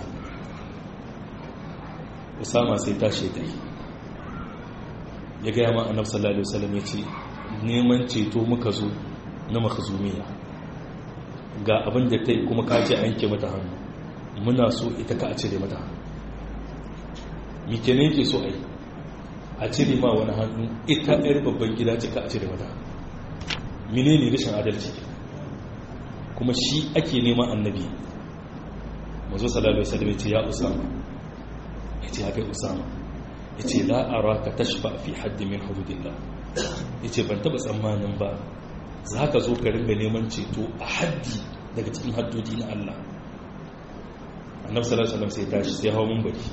usama sai tashi ta yi ya gaya ma annabi sallallahu alaihi wasallam ya ce neman ceto muka zo na makhzumiya ga abin da ta yi kuma ka ce a yanke mata hannu muna so ita ka a cire mata hannu mike ne yake so a yi a cire ma wani hannu ita yar babban gida ce ka a cire mata mine ne rashin adalci kuma shi ake neman annabi mazo sallallahu alaihi wasallam ya ce ya usama ya ce ya kai usama ya ce la'ara ka tashfa fi haddi min hududillah ya ce ban taba tsammanin ba za ka zo ka ringa neman ceto a haddi daga cikin haddodi na Allah annabi sallallahu alaihi wasallam sai tashi sai hawo munbari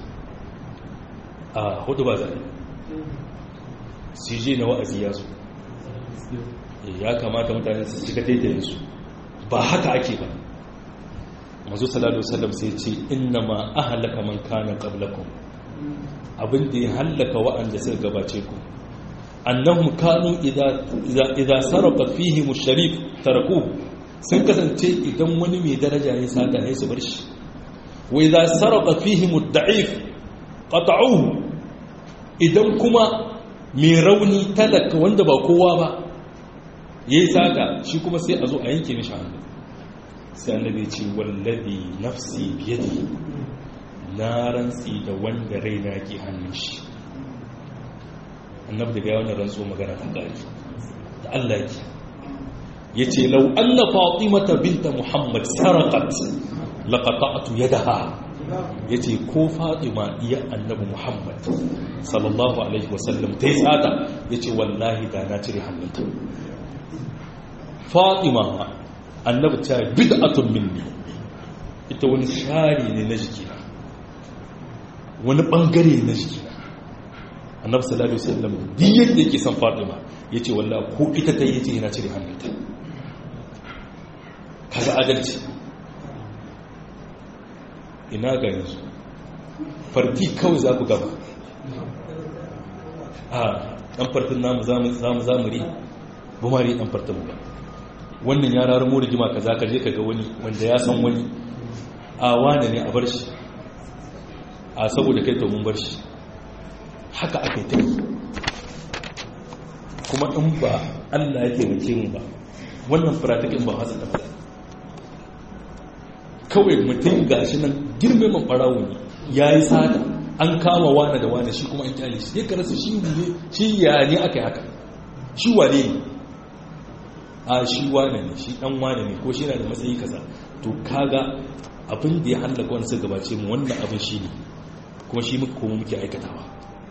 a hudu ba zai sije na wa'azi ya zo ya kamata mutane su shiga daidai su ba haka ake ba mazu sallallahu alaihi wasallam sai ce inna ma ahlaka man kana qablakum abin da ya hallaka wa'anda suka gabace ku annahum kanu idza idza sarqa fihi musharif tarakuhu sun kasance idan wani mai daraja ya sata ne su bar shi wa idza sarqa fihi mudda'if qata'uhu idan kuma mai rauni talaka wanda ba kowa ba yayi sata shi kuma sai a zo a yanke mishi hannu sai annabi ce wallazi nafsi biyadi na rantsi da wanda raina ke hannun shi annabi daga yawan rantso magana ta gari da Allah yake yace law anna fatimata binta muhammad sarqat laqata'tu yadaha yace ko fatima iya annabi muhammad sallallahu alaihi wasallam tai tsada yace wallahi da na cire hannunta fatima annabi ta bid'atun minni ita wani shari ne na jikina wani bangare na jikina annabi sallallahu alaihi wasallam duk yadda yake son fatima yace wallahi ko ita ta yace yana cire hannunta kaga adalci ina ga yanzu farti kawai za ku gaba a dan fartin namu zamu zamu zamuri bumari dan fartin mu wannan ya rarar mu rigima kaza ka je ka ga wani wanda ya san wani a wane ne a bar shi a saboda kai to mun bar shi haka aka yi ta yi kuma in ba allah ya taimake mu ba wannan firatakin ba hasa tafi kawai mutum ga shi nan girmeman ɓarawo ne ya yi sada an kama wane da wane shi kuma an kyale shi ya rasa shi ne shi ya ne aka yi haka shi wane ne a shi wane ne shi dan wane ne ko shi na da matsayi kaza to kaga abin da ya hallaka wani suka gabace mu wannan abin shi ne kuma shi muka kuma muke aikatawa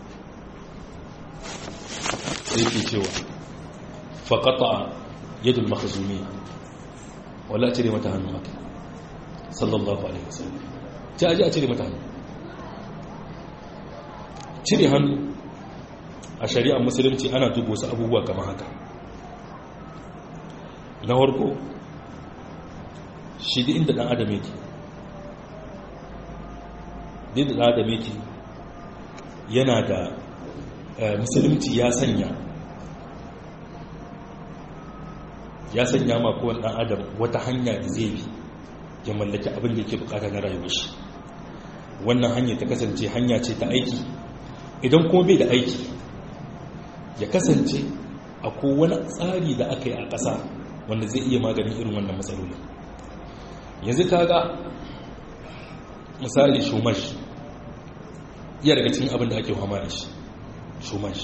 sai ke cewa faƙaƙa yadul makhazumi wala cire mata hannu haka sallallahu alaihi wasallam ta aji a cire mata hannu cire hannu a shari'ar musulunci ana duba wasu abubuwa kama haka na harko shi da inda ɗan adam yake da ɗan adam yake yana da musulunci ya sanya ya sanya ma kowane ɗan adam wata hanya da zai bi ya mallaki abin da yake bukata na rayuwar shi wannan hanya ta kasance hanya ce ta aiki idan kuma bai da aiki ya kasance akwai wani tsari da aka yi a ƙasa wanda zai iya maganin irin wannan matsaloli yanzu kaga misali shumash iya daga cikin abin da ake hama da shi shumash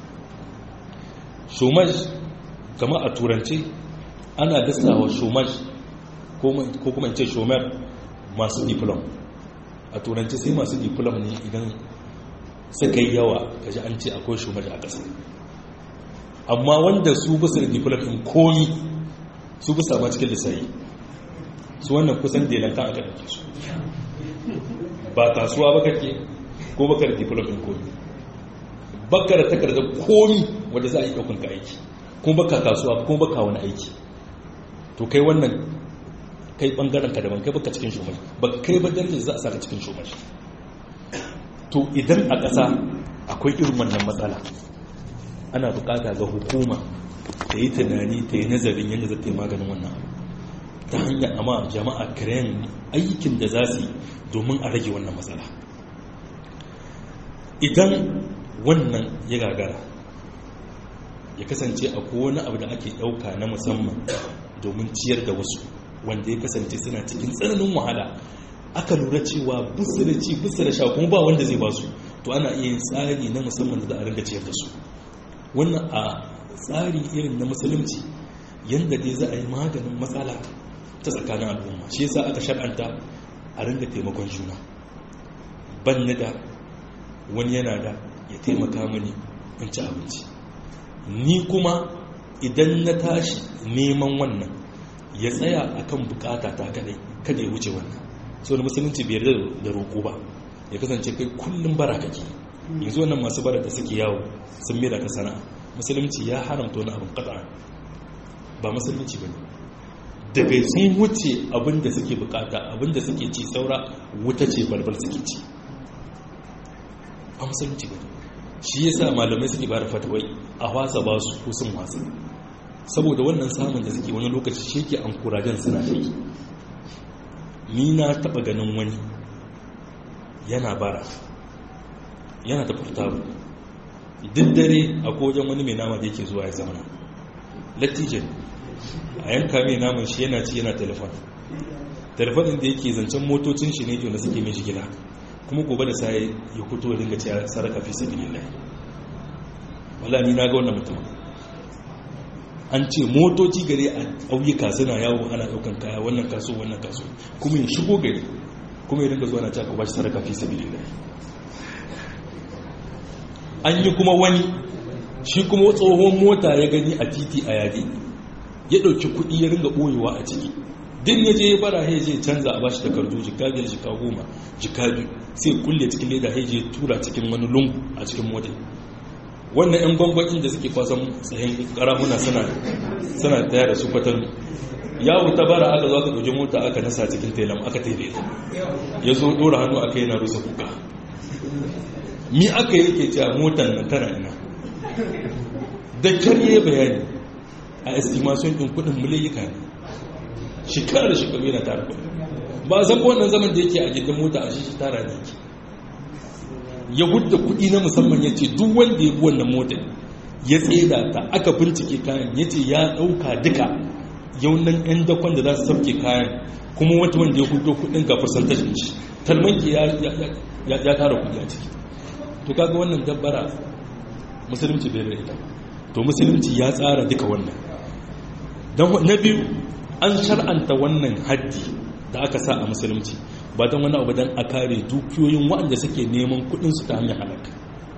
shumash kama a turance ana dasawa shumash ko kuma ce shomer masu diplom a turance sai masu diplom ne idan suka yi yawa kaji an ce akwai shumash a ƙasa amma wanda su bisa da diplom in komi su bisa ma cikin lissayi su wannan kusan delanta aka ɗauke su ba kasuwa ba kake ko baka da diplom in komi baka da takardar komi wanda za a yi ɗaukan ka aiki kuma baka kasuwa kuma baka wani aiki to kai wannan kai bangaren ka daban kai baka cikin shumai ba kai ba darajar za a saka cikin shumai to idan a ƙasa akwai irin wannan matsala ana bukata ga hukuma ta yi tunani ta yi nazarin yadda za ta yi maganin wannan ta hanyar amma jama'a kiran aikin da za su yi domin a rage wannan matsala idan wannan ya gagara ya kasance a wani abu da ake ɗauka na musamman domin ciyar da wasu wanda ya kasance suna cikin tsananin wahala aka lura cewa bisu da ci bisu da sha kuma ba wanda zai ba su to ana iya yin tsari na musamman da za a ringa ciyar da su wannan a tsari irin na musulunci yadda dai za a yi maganin matsala ta tsakanin al'umma shi yasa aka shar'anta a ringa taimakon juna ban da wani yana da ya taimaka mini in ci abinci ni kuma idan na tashi neman wannan ya tsaya akan bukata ta kadai kada ya wuce wannan so da musulunci bai yarda da roƙo ba ya kasance kai kullum bara kake yanzu wannan masu bara da suke yawo sun mera ta sana'a musulunci ya haramta wani abin kada ba musulunci ba ne daga sun wuce abin da suke bukata abin da suke ci saura wuta ce balbal suke ci ba musulunci ba ne shi ya sa malamai suke ba da fatawai a wasa ba su ko sun wasa saboda wannan samun da suke wani lokaci shi ke an kurajen suna ta yi ni na taba ganin wani yana bara yana da furtabu duk dare a kojan wani mai nama da yake zuwa ya zamana lattijan a yanka mai naman shi yana ci yana telefon telefonin da yake zancen motocin shi ne da suke mai shigila kuma gobe da sai ya fito da dinga cewa saraka fi sabilillah wala ni na ga wannan mutum an ce motoci gare a ƙauyuka suna yawo ana ɗaukan kaya wannan kaso wannan kaso kuma ya shigo gari kuma ya dinga zuwa na cewa ba shi saraka fi sabilillah an yi kuma wani shi kuma tsohon mota ya gani a titi a yadi ya ɗauki kuɗi ya ringa ɓoyewa a ciki din ya je ya bara ya je canza a bashi takardu jika biyar jika goma jika biyu sai kulle cikin leda ya je tura cikin wani lungu a cikin mota wannan yan gwangwanin da suke kwasan tsayin karamuna suna taya da su kwatan yawo ta bara aka zo aka ɗauki mota aka nasa cikin telam aka tele ya zo ɗora hannu aka yana rusa kuka mi aka yake cewa motar nan tana ina da kyar yi bayani a estimation ɗin kudin miliyyika ne shekara da shekaru yana tara kudin ba zan wannan zaman da yake a gidan mota a shi tara ne yake ya hudda kudi na musamman ya ce duk wanda ya bi wannan motar ya tseda ta aka bincike kayan ya ce ya ɗauka duka yaunan 'yan dakon da za su sauke kayan kuma wata wanda ya hudo kudin ga percentage shi talmanki ya tara kudi a ciki to kaga wannan dabbara musulunci bai da ita to musulunci ya tsara duka wannan don na biyu an shar'anta wannan haddi da aka sa a musulunci ba don wani abu don a kare dukiyoyin waɗanda suke neman kudinsu ta hanyar halaka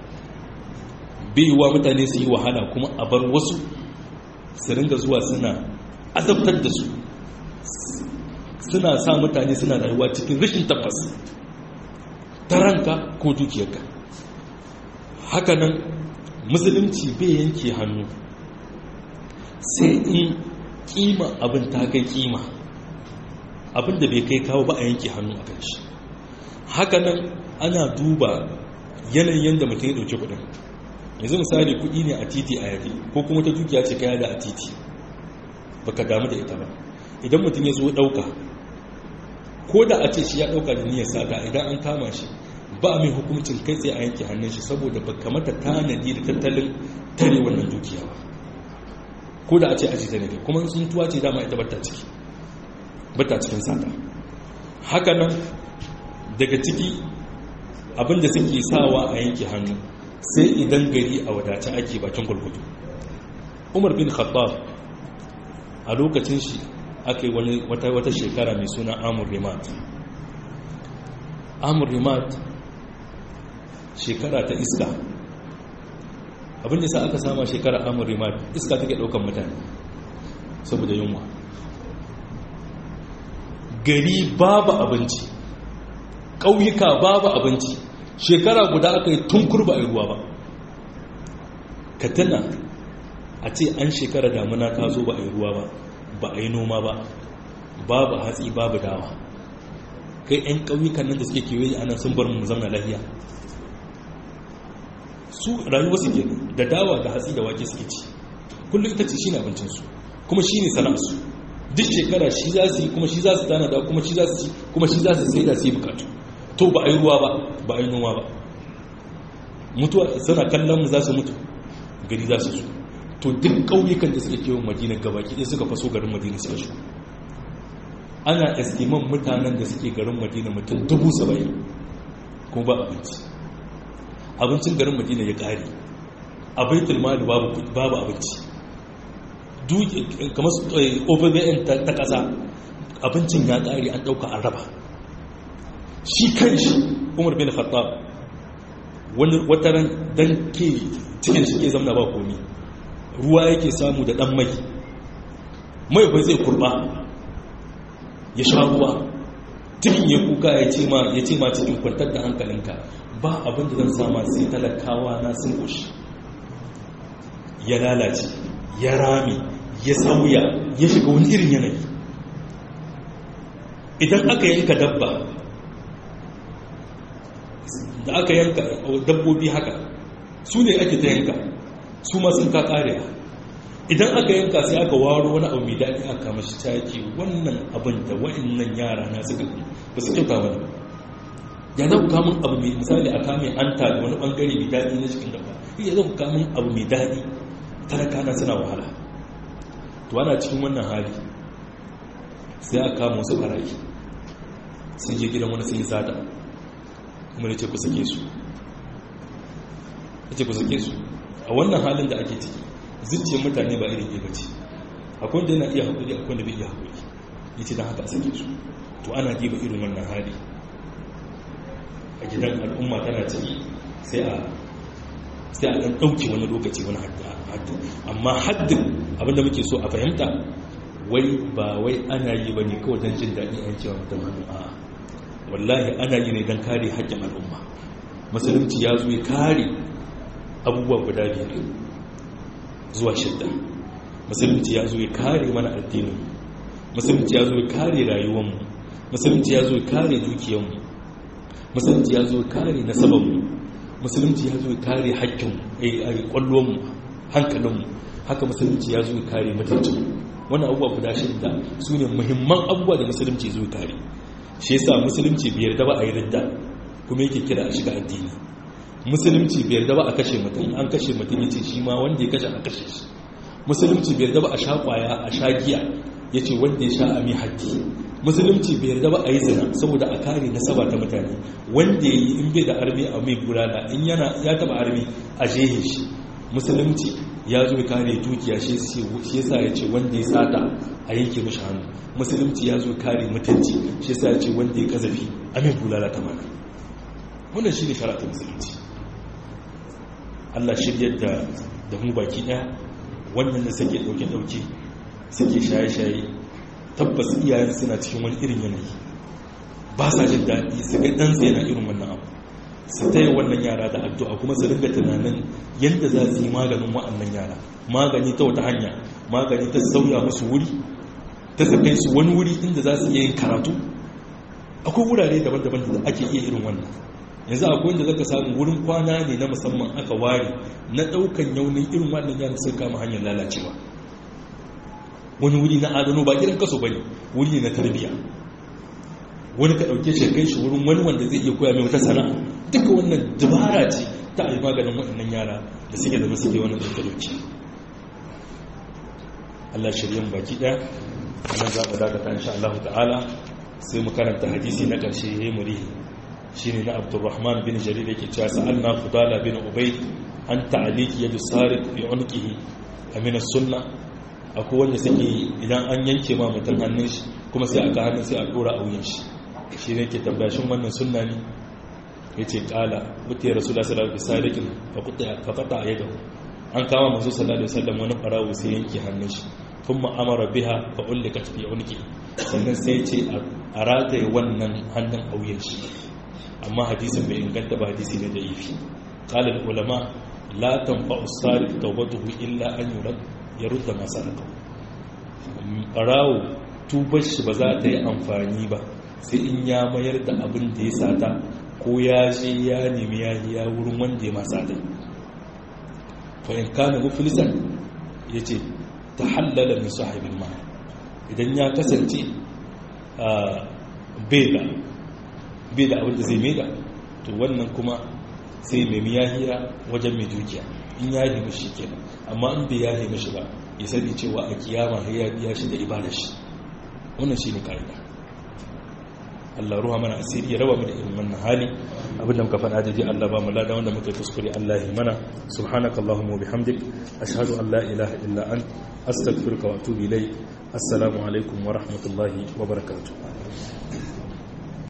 wa mutane su yi wahala kuma a bar wasu su ringa zuwa suna azabtar da su suna sa mutane suna rayuwa cikin rashin tabbas ta ranka ko dukiyarka hakanan musulunci bai yanke hannu sai in kima abin ta kai kima abin da bai kai kawo ba a yanke hannu a kan shi hakanan ana duba yanayin yadda mutum ya dauki kudin yanzu misali kudi ne a titi a yadi ko kuma ta dukiya ce kaya da a titi baka damu da ita ba idan mutum ya zo dauka ko da a ce shi ya dauka da niyyar sata idan an kama shi ba mai hukuncin kai tsaye a yanke hannun shi saboda ba kamata tanadi da tattalin tare wannan dukiya ba ko da a ce aji ta ne kuma sun tuwa ce dama ita bata ciki bata cikin sata haka nan daga ciki abinda suke sawa a yanke hannu sai idan gari a wadace ake bakin gulgudu umar bin khattab a lokacin shi aka yi wata shekara mai suna amur rimat amur rimat shekara ta iska abin da sa aka sama shekara amur rimat iska take daukan mutane saboda yunwa gari babu abinci ƙauyuka babu abinci shekara guda aka yi tun kurba a ruwa ba ka tana a ce an shekara damuna ta zo ba a yi ruwa ba ba a yi noma ba babu hatsi babu dawa kai 'yan ƙauyukan nan da suke kewaye ana sun bar mu zauna lafiya su rayuwa suke da dawa da hatsi da wake suke ci kullum ita ce shi ne abincinsu kuma shi ne sana'arsu duk shekara shi za su yi kuma shi za su tana da kuma shi za su ci kuma shi za su sai da su yi bukatu to ba a yi ruwa ba ba a yi noma ba mutuwa suna kallon mu za su mutu gari za su su to duk ƙauyukan da suke kewan madina gabaki ɗaya suka faso garin madina suka shi ana estiman mutanen da suke garin madina mutum dubu saba'in kuma ba abinci abincin garin madina ya ƙare a baitul mali babu abinci kamar ovn ta ƙasa abincin ya ƙare an ɗauka an raba shi kan shi umar bin khattab wani wataran dan ke cikin shi ke zamna ba komi ruwa yake samu da ɗan mai mai bai zai kurba ya sha ruwa cikin ya kuka ya ce ma ya ce ma cikin kwantar da hankalinka ba abinda zan sama sai talakawa na sun kushi ya lalace ya rami ya sauya ya shiga wani irin yanayi idan aka yanka dabba da aka yanka dabbobi haka su ne ake ta yanka su ma sun ka karewa idan aka yanka sai aka waro wani abu mai daɗi aka mashi taki wannan abin da wa'annan yara na suka ba su kyauta wani ya za ku kamun abu mai misali a kamun an da wani bangare mai daɗi na cikin dabba ya za ku kamun abu mai daɗi talaka na suna wahala to ana cikin wannan hali sai aka kama wasu barayi sun je gidan wani sun yi sata kuma ce ku sake su ce ku sake su a wannan halin da ake ciki zuciyar mutane ba irin ke bace akwai da yana iya haƙuri akwai da bai iya haƙuri ya ce don haka a sake su to ana diba irin wannan hali a gidan al'umma tana ciki sai a sai a ɗan ɗauke wani lokaci wani haddin amma haddin abinda muke so a fahimta wai ba wai ana yi ba ne kawai don jin daɗi an cewa mutum hannu a wallahi ana yi ne don kare haƙƙin al'umma musulunci ya zo ya kare abubuwa guda biyar zuwa shidda musulunci ya zo ya kare mana addinin musulunci ya zo ya kare rayuwanmu musulunci ya zo ya kare dukiyanmu musulunci ya zo ya kare nasabanmu musulunci ya zo ya kare haƙƙinmu a ƙwallonmu hankalinmu haka musulunci ya zo ya kare mutuncinmu wannan abubuwa guda shidda su ne muhimman abubuwa da musulunci zo ya kare shi yasa musulunci biyar da ba a yi ridda kuma yake kira a shiga addini musulunci biyar da ba a kashe mutum an kashe mutum yace shi ma wanda ya kashe a kashe shi musulunci biyar da ba a sha kwaya a sha giya yace wanda ya sha a mai haƙƙi musulunci biyar da ba a yi zina saboda a kare nasaba ta mutane wanda ya yi in bai da armi a mai bulala in yana ya taba armi a jehe shi musulunci ya zo kare dukiya shi yasa ya ce wanda ya sata a yanke mashi hannu musulunci ya zo kare mutunci shi yasa ya ce wanda ya kazafi a mai bulala ta mana wannan shi ne shara'a musulunci Allah shiryar da da mu baki daya wannan da suke dauke dauke suke shaye shaye tabbas iyayen suna cikin wani irin yanayi ba sa jin daɗi su ga ɗansa yana irin wannan abu su taya wannan yara da addu'a kuma su ringa tunanin yadda za su yi maganin wa'annan yara magani ta wata hanya magani ta sauya musu wuri ta sakai su wani wuri inda za su iya yin karatu akwai wurare daban-daban da ake iya irin wannan yanzu akwai wanda zaka samu wurin kwana ne na musamman aka ware na ɗaukan yaunin irin wannan yara sun kama hanyar lalacewa wani wuri na adano ba gidan kaso bane wuri ne na tarbiyya wani ka ɗauke shi kai shi wurin wani wanda zai iya koya mai wata sana'a duka wannan dabara ce ta a yi maganin waɗannan yara da suke zama suke wannan tattalauci Allah shirya mu baki ɗaya nan za mu dakata insha Allah ta'ala sai mu karanta hadisi na ƙarshe ya yi murihi shi ne na abdurrahman bin jarir yake cewa sa'alna fudala bin ubay an ta'aliki yadu sarik bi unqihi amina sunna akwai wanda suke idan an yanke ma mutum hannun shi kuma sai aka hannun sai a dora a wuyan shi shi ne ke tambaya shin wannan sunna ne yace qala mutai rasulullah sallallahu alaihi wasallam fa qata fa qata yadahu an kama manzo sallallahu alaihi wasallam wani farawo sai yanke hannun shi thumma amara biha fa ullikat fi unqi sannan sai ce a rataye wannan hannun a wuyan shi amma hadisin bai inganta ba hadisi ne da ifi qala ulama la tanfa'u sarif tawbatuhu illa an yurad yarudda ma saraka barawo tubar shi ba za ta yi amfani ba sai in ya mayar da abin da ya sata ko ya je ya nemi ya ya wurin wanda ya masa ta fa in kana muflisan yace tahallala min sahibin ma idan ya kasance bai da bai da abin da zai maida to wannan kuma sai mai miyahiya wajen mai dukiya in ya yi mishi kenan amma in bai yahe mishi ba ya sani cewa a kiyama ya biya shi da ibada shi wannan shi ne ka'ida Allah ruha mana asiri ya raba mu da irin wannan hali abinda muka faɗa da ji Allah ba mu lada wanda muka kuskure Allah ya mana subhanaka allahumma wa bihamdik ashhadu an la ilaha illa ant astaghfiruka wa atubu ilayk assalamu alaikum wa rahmatullahi wa barakatuh